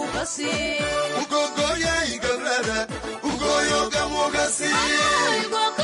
Ugogoyay gablada, ugoyo gamugasi.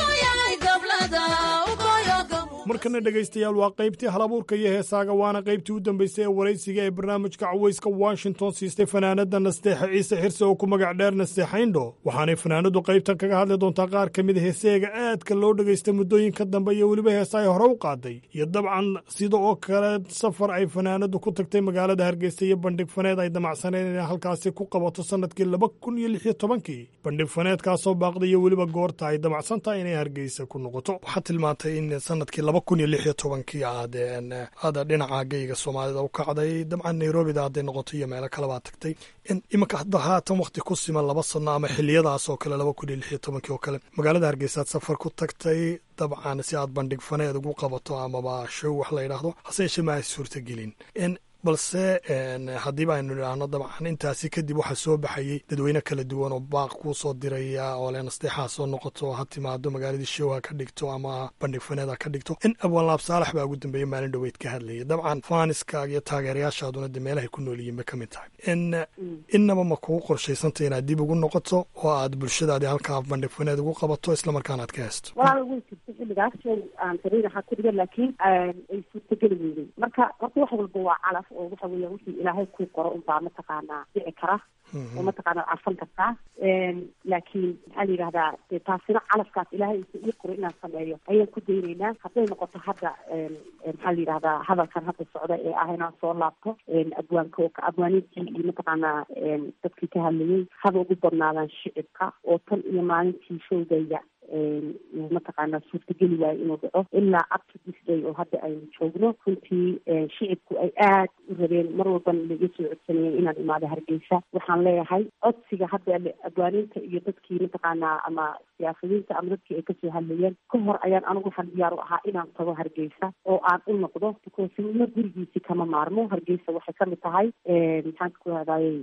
markana dhegaystayaal waa qaybtii halabuurka iyo heesaaga waana qaybtii u dambaysay ee waraysiga ee barnaamijka cawayska washington siistay fanaanada nasteexa ciise xirse oo ku magac dheer nasteexayndho waxaanay fanaanadu qaybtan kaga hadli doontaa qaar ka mid heeseega aadka loo dhegaysta muddooyinka dambe iyo weliba heesa ay hore u qaaday iyo dabcan sida oo kale safar ay fanaanadu ku tagtay magaalada hargeysa iyo bandhig faneed ay damacsaneen inay halkaasi ku qabato sanadkii laba kun iyo lix iyo tobankii bandhig faneedkaasoo baaqday iyo weliba goorta ay damacsan tahay inay hargeysa ku noqoto waxaa tilmaantay in sanadkii laba kun iyo lix iyo tobankii aad aada dhinaca geyga soomaalida u kacday dabcan nairobida hadday noqoto iyo meelo kalebaa tagtay iminka hadda haatan wakti ku siman laba sano ama xiliyadaas oo kale laba kun iyo lix iyo tobankii oo kale magaalada hargeysaad safar ku tagtay dabcan si aad bandhig faneed ugu qabato amaba show wax la yidhaahdo hase yeeshee ma ay suurtagelin balse haddiiba aynu idhaahno dabcan intaasi kadib waxaa soo baxayey dadweyne kala duwan oo baaq kuu soo diraya oo le nasteexaa soo noqoto ha timaado magaaladii show ha ka dhigto ama bandhig faneed ha ka dhigto in abwaanlaab saalax baa ugu dambeeyey maalin dhoweyd ka hadlayay dabcan faaniskaaga iyo taageerayaashaaduna de meelahay ku nool yihiin bay ka mid tahay innaba ma kugu qorshaysantay inaad dib ugu noqoto oo aad bulshadaadii halkaa bandhig faneed ugu qabato islamarkaana aad ka heesto walaal way jirta xilligaas aan sariir ahaa ku dhigan laakiin ay suurtageli weydey marka horta wax walba waa calaf oo waxa weeya wixii ilaahay kuu qoro unbaa mataqaanaa dhici kara oo mataqaanaa arfan kartaa laakiin maxaa la yidhahdaa de taasina calafkaas ilaahay isa ii qoro inaan sameeyo ayaan ku daynaynaa hadday noqoto hadda maxaa la yidhahdaa hadalkan hadda socda ee ah inaan soo laabto abwaanka abwaaniintii iyo mataqaanaa dadkii ka hadlayay haba ugu badnaadaan shicibka oo tan iyo maalintii showgayga mataqaanaa suurtageli waayo inuu dhaco ilaa up to this day oo hadda aynu joogno runtii shicibku ay aad u rabeen mar walbana laga soo codsanayeen inaan imaado hargeysa waxaan leeyahay codsiga hadda abwaaniinta iyo dadkii mataqaanaa ama siyaasadiinta ama dadkii ay kasoo hadlayeen ka hor ayaan anigu waxaan diyaar u ahaa inaan tago hargeysa oo aan u noqdo because nimo gurigiisi kama maarmo hargeysa waxay kamid tahay maxaan ku hadayay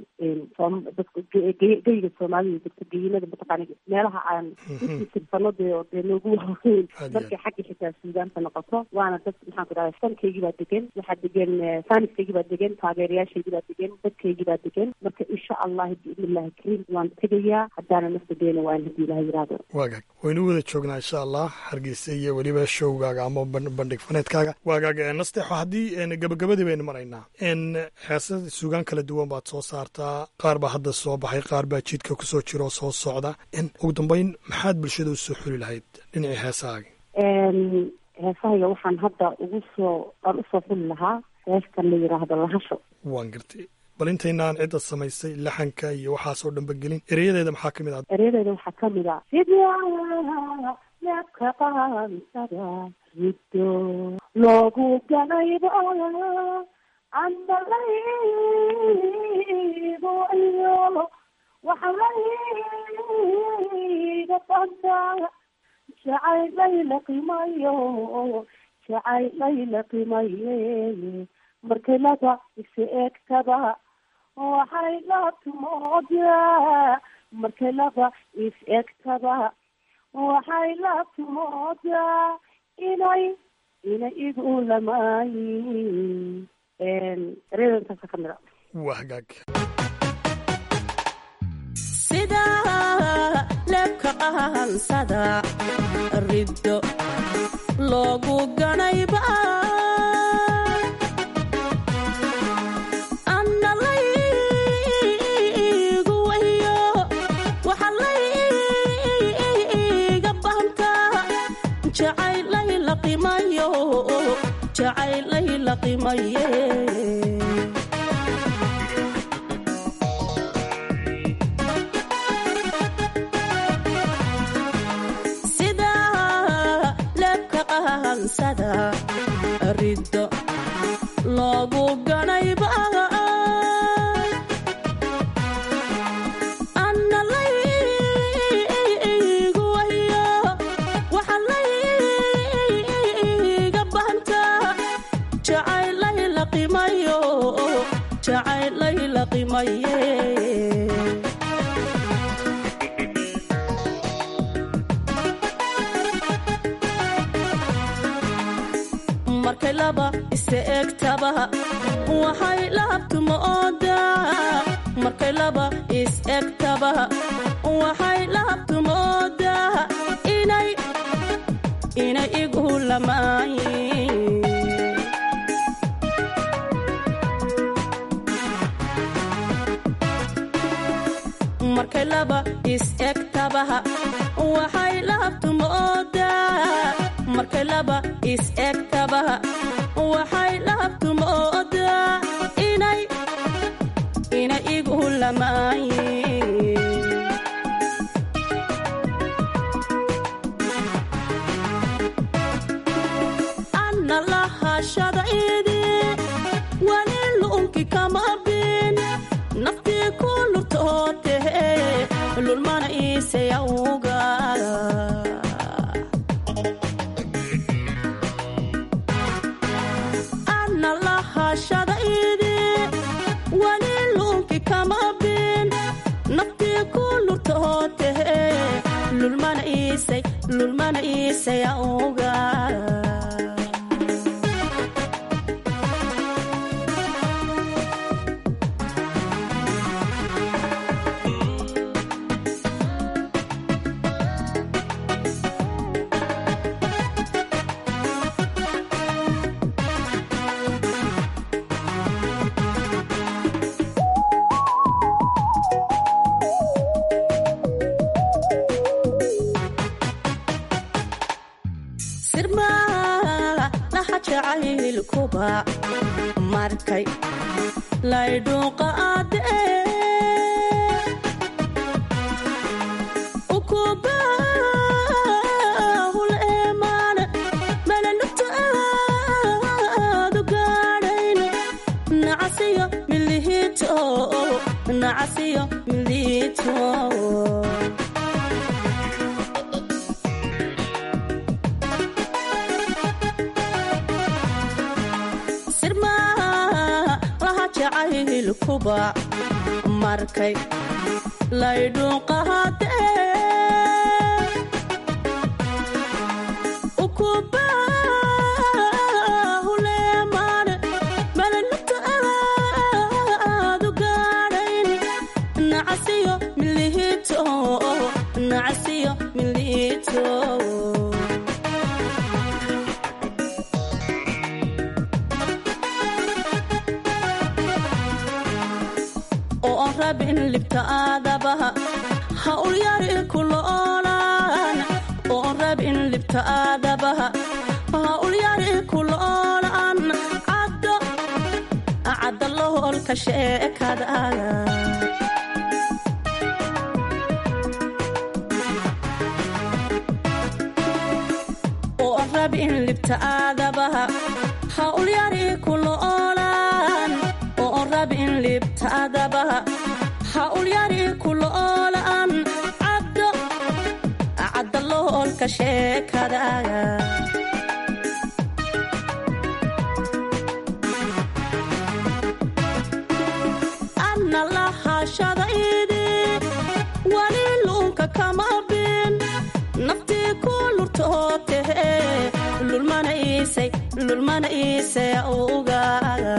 dadka geyga soomaalida dadka geyinada mataqaana meelaha aan sano dee oo dee noogu waaweyn markay xagga xitaa suudaanta noqoto waana dad maxaan ku dhahay sankaygii baa degan waxaa degan faaniskaygii baa degan taageerayaashaygii baa degan dadkaygii baa degan marka insha allahi biidnillahi kariim waan tegayaa haddaana nafta deena waan haddii ilaha yiraahdo waagaag waynu wada joognaa insha allah hargeysa iyo weliba showgaaga ama bandhig faneedkaaga waagaag nasteexo haddii gabagabadii baynu maraynaa heesa suugaan kala duwan baad soo saartaa qaar baa hadda soo baxay qaar baa jidka kusoo jira oo soo socda ugu dambeyn maxaad bulshada usoo xuli lahayd dhinacii heesahaaga heesahayga waxaan hadda ugu soo aan usoo xuli lahaa heestan la yidhaahdo lahasho waan gartay bal intaynaan cidda samaysay laxanka iyo waxaasoo dhanba gelin ereyadeeda maxaa kamid ah ereyadeeda waxaa kamid a sidaa neebka qaansada riddo loogu ganayba andalaybo iyo waxalayga banta jacayllayla qimayo jacayllayla qimaye markelada isi eegtaba waxay laabtumoodaa markelada is eegtaba waxay laabtumoodaa inay inay igu lamaayin ereedantaasa kamid a waa hagaag sida leebka qahansada riddo loogu ganayba analaygu wayo waxalayga banta jacaylayla qimayo jacaylayla qimaye riddo loogu ganayba analaygu wayo waxalayga banta jacaylayla qimayo jacaylayla qimaye markay laba ise egtaba waxay lahabtumoodaa markay laba is egtaba waxay lahabtumoodaa inay inay igu lamaayin markay laba is egtabaha waxay lahabtu moodaa markay laba is egtabaha waxay lahabtu moodaa inay inay igu lamaayeen anna lahashada idi wali lu'unki kama bin naftii ku lurtootehe lulmana iisayawga anna lahashada idi wali lu'unki kama bin naftii ku lurtootehe lulmana iisay lulmana iisayawga sirmaa laha jacaylkuba markay laydhuuqa adee ukubahul eemaan malalugta aadu gaadhayn nacasiyo milihito nacasiyo milihito sirmaa laha jacaylkuba markay laydhuuqahadee ukubahuleemaan malalugta aadu gaadhayn nacasiyo milihito nacasiyo milihito oo aan rabin libta aadabaha ha ulyari kuloolaan oo aan rabin libta aadabaha ha ulyari kuloolaan caddo cadda loholka sheekadaaga oo aan rabin libta aadabaha ha ulyari kuloolaan oo aan rabin libta aadabaha ha ulyari kuloolaan caddo cadda loholka sheekadaaga anna lahashada idi wali luunka kama bin naftii ku lurtootehe lulmana iisay lulmana iisay ugaaga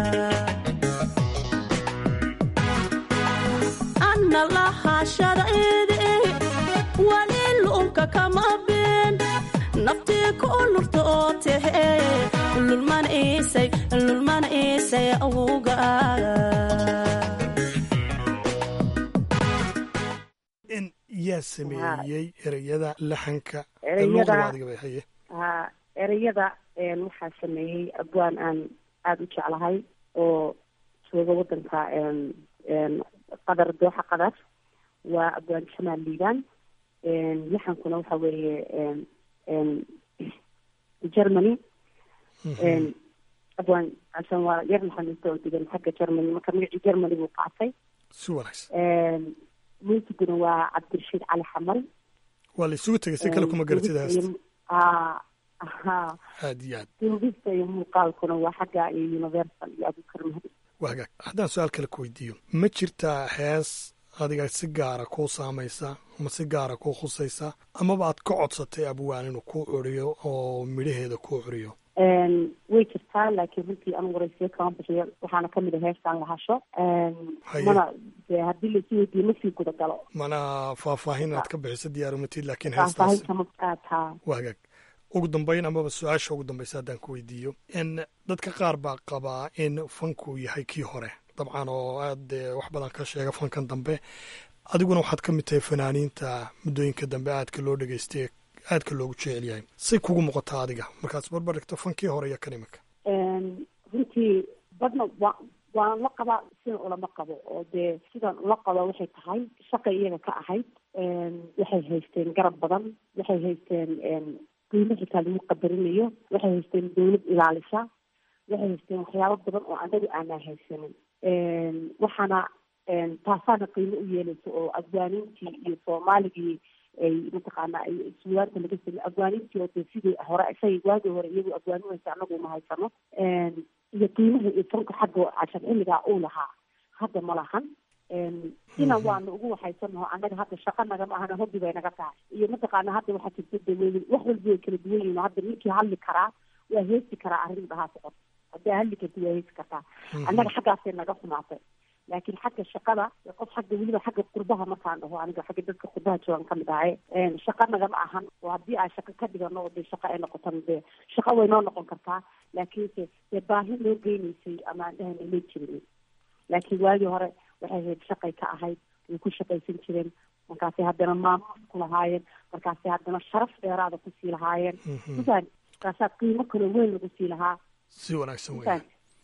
anna lahashada idi wali luunka kama bin naftii ku lurtootehe lulmana iisay lulmana iisay ugaaga in yaa sameeyey ereyada laxanka Ereyada- luuqda adiga bay haye ha ereyada een, waxaa sameeyey abwaan aan aada u jeclahay oo jooga wadanka een, een, qadar dooxa qadar waa abwaan jamaal liibaan een, laxankuna waxa weeye een, een, germany een, abwaan casan waa yar laxaninta oo degan xagga germany marka magacii germany buu qaatay si wanaagsan een, muusiguna waa cabdirashiid cali xamari waa la isugu tegay si kale kuma garatid heesta Ah, aha aad iyo aad duubista iyo muuqaalkuna waa xagga iyo universal iyo abukar mahdi waa hagaag haddaan su-aal kale ku weydiiyo ma jirtaa hees adiga si gaara kuu saamaysa ama si gaara kuu khusaysa amaba aad ka codsatay abwaan inuu kuu curiyo oo midhaheeda kuu curiyo Een, way jirtaa laakiin runtii anu waraysiyo kama bixiyo waxaana kamid a heestaan la hasho Een, Haye. mana dee haddii laisii weydiiyo masii guda galo mana faahfaahin aad ka bixiso diyaarumatid laakiin heestaas faahfaahin kama qaataa waa hagaag ugu dambeyn amaba su-aasha ugu dambeysa haddaan ku weydiiyo in dadka qaar baa qabaa in fanku yahay kii hore dabcan oo aad eh, wax badan ka sheega fankan dambe adiguna waxaad ka mid tahay fanaaniinta muddooyinka dambe aadka loo dhegeystay aadka loogu jecel yahay say kugu muuqataa adiga markaas barbar dhigto fankii hore iyo kan iminka runtii badna wa waan la qabaa sidan ulama qabo oo dee sidan ula qabo waxay tahay shaqay iyaga ka ahayd waxay haysteen garab badan waxay haysteen qiimo xitaa lagu qadarinayo waxay haysteen dawlad ilaalisa waxay haysteen waxyaabo badan oo anagu aanaa haysanin waxaana taasaana qiimo u yeelaysa oo afgaaniintii iyo soomaaligii ay mataqaana ay suugaanta laga samey afgaaniintii oo dee sidii hore isagay waagii hore iyagu afgaanin haysa anagu ma haysano iyo qiimaha iyo fanka xagga cashar xilligaa uu lahaa hadda ma lahan ina waana ugu waxaysanaho annaga hadda shaqa nagama ahana hobbi bay naga tahay iyo mataqaana hadda waxaa jirta daweyn wax walba way kala duwan yihin hadda ninkii hadli karaa waa heesi karaa arrin dhahaa socod haddaa hadli karti waa heesi kartaa annaga xaggaasay naga xumaatay laakiin xagga shaqada qof xagga weliba xagga qurbaha markaan dhaho aniga xagga dadka qurbaha joogan kamid ahay shaqa nagama ahan oo haddii aan shaqa ka dhigano oo dee shaqa ay noqotan dee shaqa way noo noqon kartaa laakiinse dee baahi loo geynaysay ama aan dhahana ma jirin laakiin waagii hore waxay ahayd shaqay ka ahayd way ku shaqaysan jireen markaasay haddana maamuus ku lahaayeen markaasay haddana sharaf dheeraada kusii lahaayeen mafahant markaasaa qiimo kaloo weyn lagu sii lahaa si wanaagsan weya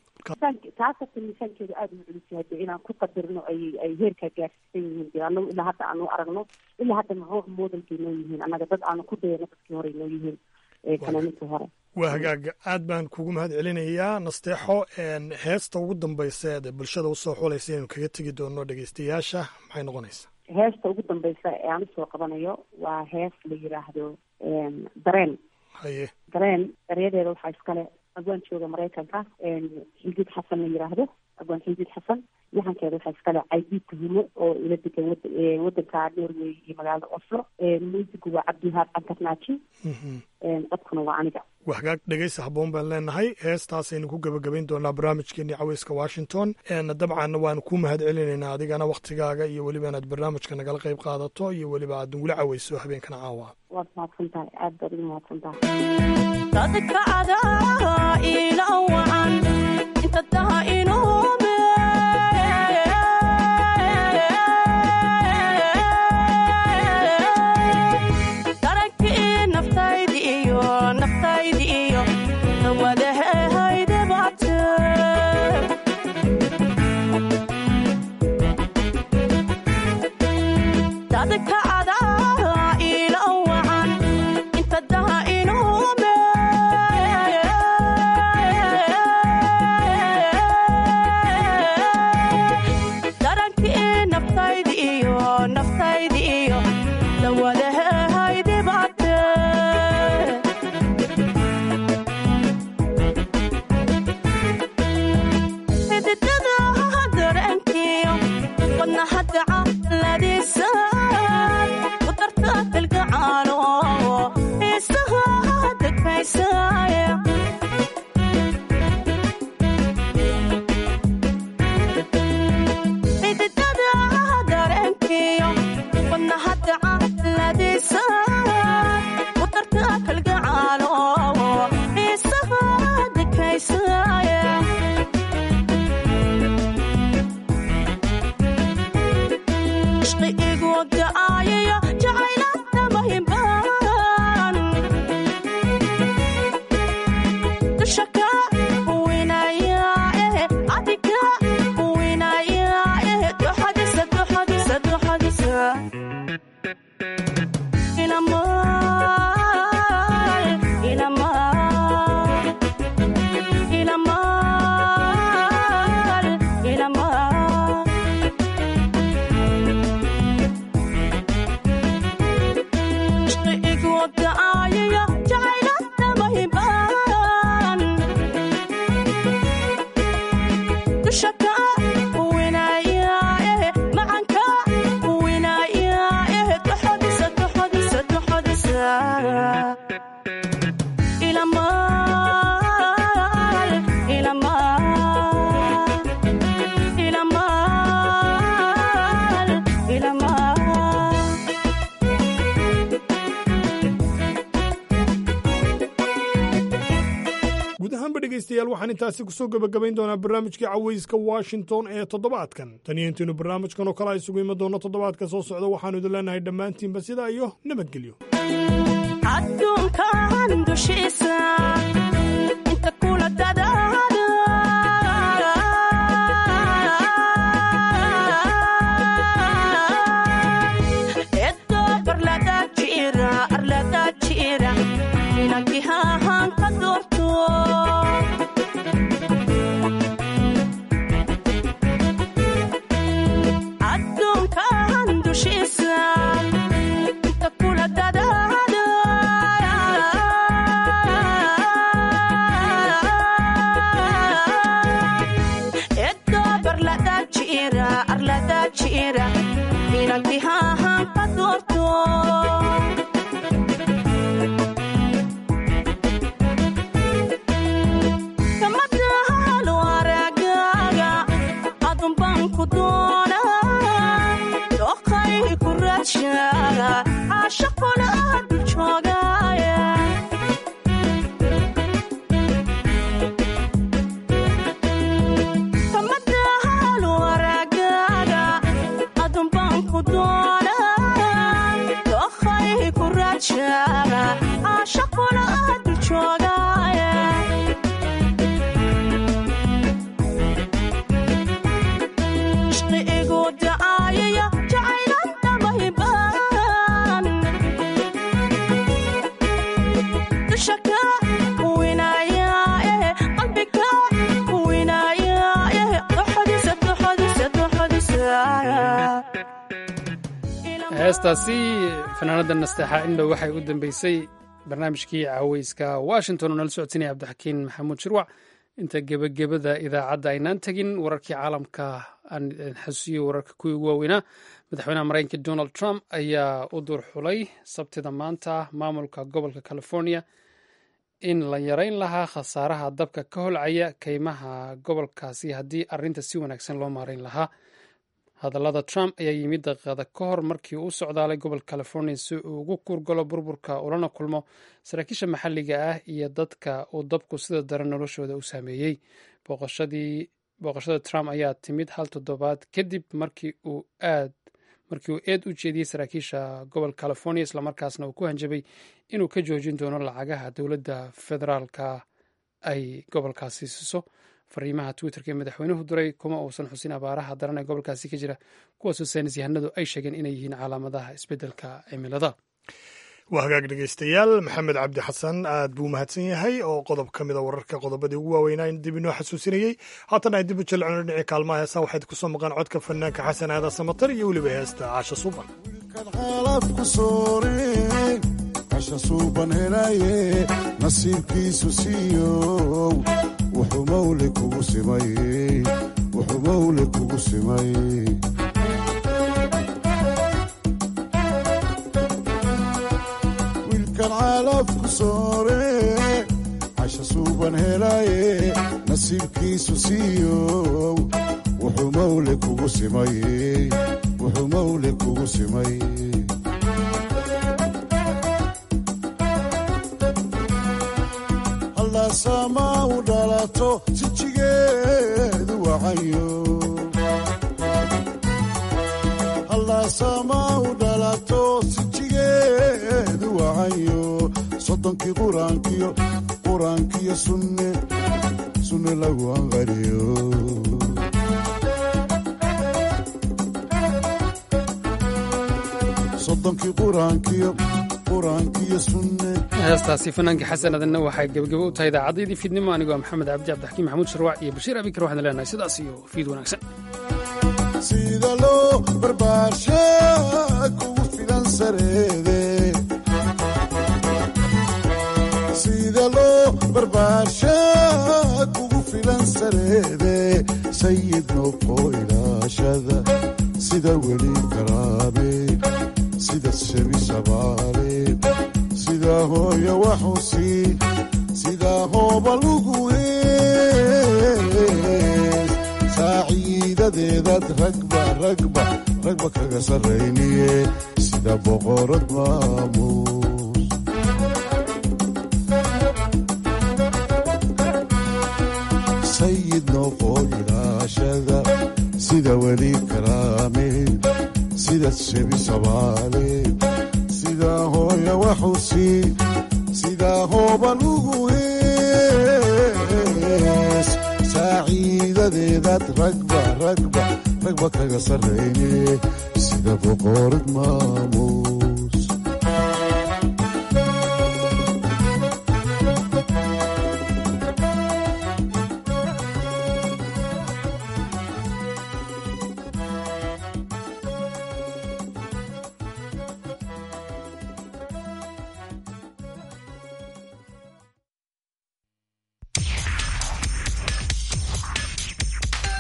taasata miisaankeedu aada u culus yahay dee inaan ku qadarno ay ay heerkaa gaarsiisan yihiin dee anagu ilaa hadda aanu aragno ilaa hadda maxuu modelkay noo yihiin annaga dad aanu ku dayano dadkii hore noo yihiin fanaaniintii hore waa hagaaga aad baan kugu mahad celinayaa nasteexo heesta ugu dambaysa ee bulshada usoo xulaysa inaynu kaga tegi doono dhegeystayaasha maxay noqonaysaa heesta ugu dambaysa ee aan usoo qabanayo waa hees la yiraahdo dareen haye dareen eryadeeda waxaa iskale abwaan jooga maraykanka xildiid xasan la yiraahdo abwaan xildiid xasan yaxankeeda waxaa iskale caydiid tuhumo oo ila degan wadanka norway iyo magaalada oslo muusigu waa cabdiwahaab cantarnaaji codkuna waa aniga waa hagaag dhegeysa habboon baan leenahay heestaasaynu ku gebagabayn doonaa barnaamijkeenii caweyska washington dabcan waanu ku mahad celinaynaa adigana waktigaaga iyo weliba inaad barnaamijka nagala qayb qaadato iyo weliba aad nagula caweyso habeenkana caawa waad mahadsan tahay aad baad ugu mahadsan tahay dadka adaa ila wacan inta daha inuume darankii naftaydi iyo naftaydi iyo nawadahehaydebaate dadka adaa ila wacan inta daha inuume dhegaystayaal waxaan intaasi kusoo gebagabayn doonaa barnaamijkii cawayska washington ee toddobaadkan tan iyo intaynu barnaamijkan oo kale a isugu iman doonno toddobaadka soo socda waxaanu idin leenahay dhammaantiinba sidaa iyo nabadgelyo adduunkan dushiisa inta kula dadaada edo barlada jira arlada jira inakihahan ka doorto adduunkan dushiisa inta kula dadaada edo barlada jira arlada jira inakihahan ka doorto kamadahalo aragaaga adun baan ku doonaa doqay ku raadshaga caashaqona dul joogaya kamadahalo aragaaga adun baan ku doonaa doqay ku raadshaga caashaqona dul joogaya ishqi igu dacaayaya jacaylan dhamayban dusha ka winaya eh qalbiga winaya eh doxodisa doxodisa doxodisa heestaasi fanaanada nasteexa indhow waxay u dambeysay barnaamijkii caweyska washington oo nala socodsinaya cabdixakiin maxamuud shirwac inta gebagabada idaacadda aynaan tegin wararkii caalamka aan idin xasuusiyo wararka kuwii ugu waaweynaa madaxweynaha maraykanka donald trump ayaa u dur xulay sabtida maanta maamulka gobolka california in la yareyn lahaa khasaaraha dabka ka holcaya keymaha gobolkaasi haddii arinta si wanaagsan loo maareyn lahaa hadallada trump ayaa yimid daqiiqada ka hor markii uu u socdaalay gobolka california si uu ugu kurgalo burburka ulana kulmo saraakiisha maxalliga ah iyo dadka uu dabku sida daran noloshooda u saameeyey booqashada trump ayaa timid hal toddobaad kadib markii uu aad markii uu eed u jeediyey saraakiisha gobolka california islamarkaasna uu ku hanjabay inuu ka joojin doono lacagaha dowladda federaalka ay gobolkaasi siiso fariimaha twitterka ee madaxweynuhu diray kuma uusan xusin abaaraha daran ee gobolkaasi ka jira kuwaasoo saynis yahanadu ay sheegeen inay yihiin calaamadaha isbeddelka cimilada waa hagaag dhegaystayaal maxamed cabdi xasan aad buu mahadsan yahay oo qodob ka mida wararka qodobadii ugu waaweynaa in dib inoo xasuusinayey haatan ay dib u jalcino dhinacii kaalmaha heesaa waxayd ku soo maqaan codka fanaanka xasan aada samatar iyo weliba heesta caasha suuban casha suuban helaye nasiibkiisu siiyow wuxuu mawle kugu simay wuxuu mawle kugu simay wiilkan caalafku soore casha suuban helaye nasiibkiisu siiyow wuxuu mawle kugu simay wuxuu mawle kugu simay sama u dhalato sijigeedu wacayo hallasama u dhalato sijigeedu wacayo soddonkii quraankiyo quraankiyo sunne sunne lagu anqariyo soddonkii quraankiyo quraankiyo sunne heestaasi fanaanka xasan adanna waxay gebagabo u tahay idaacaddayadii fiidnimo anigoo maxamed cabdi cabdixakiin maxamuud sharwac iyo bashiir abikar waxaan leenahay sidaas iyo fiid wanaagsan sida loo barbaarsha kugu filan sareede sida loo barbaarsha kugu filan sareede sayid noqo ilaashada sida weli karaabe sida shebi shabaale sida hooya waxusi sida hooba lugu hees saaciidadeedaad ragba ragba ragba kaga sarrayniye sida boqorad maamuus oo ilaashada sida weli karaame sida shebi sabaale sida hooya waxusi sida hooban ugu hees saaciidadeedaad ragba ragba ragba kaga sarrayne sida boqorad maamuul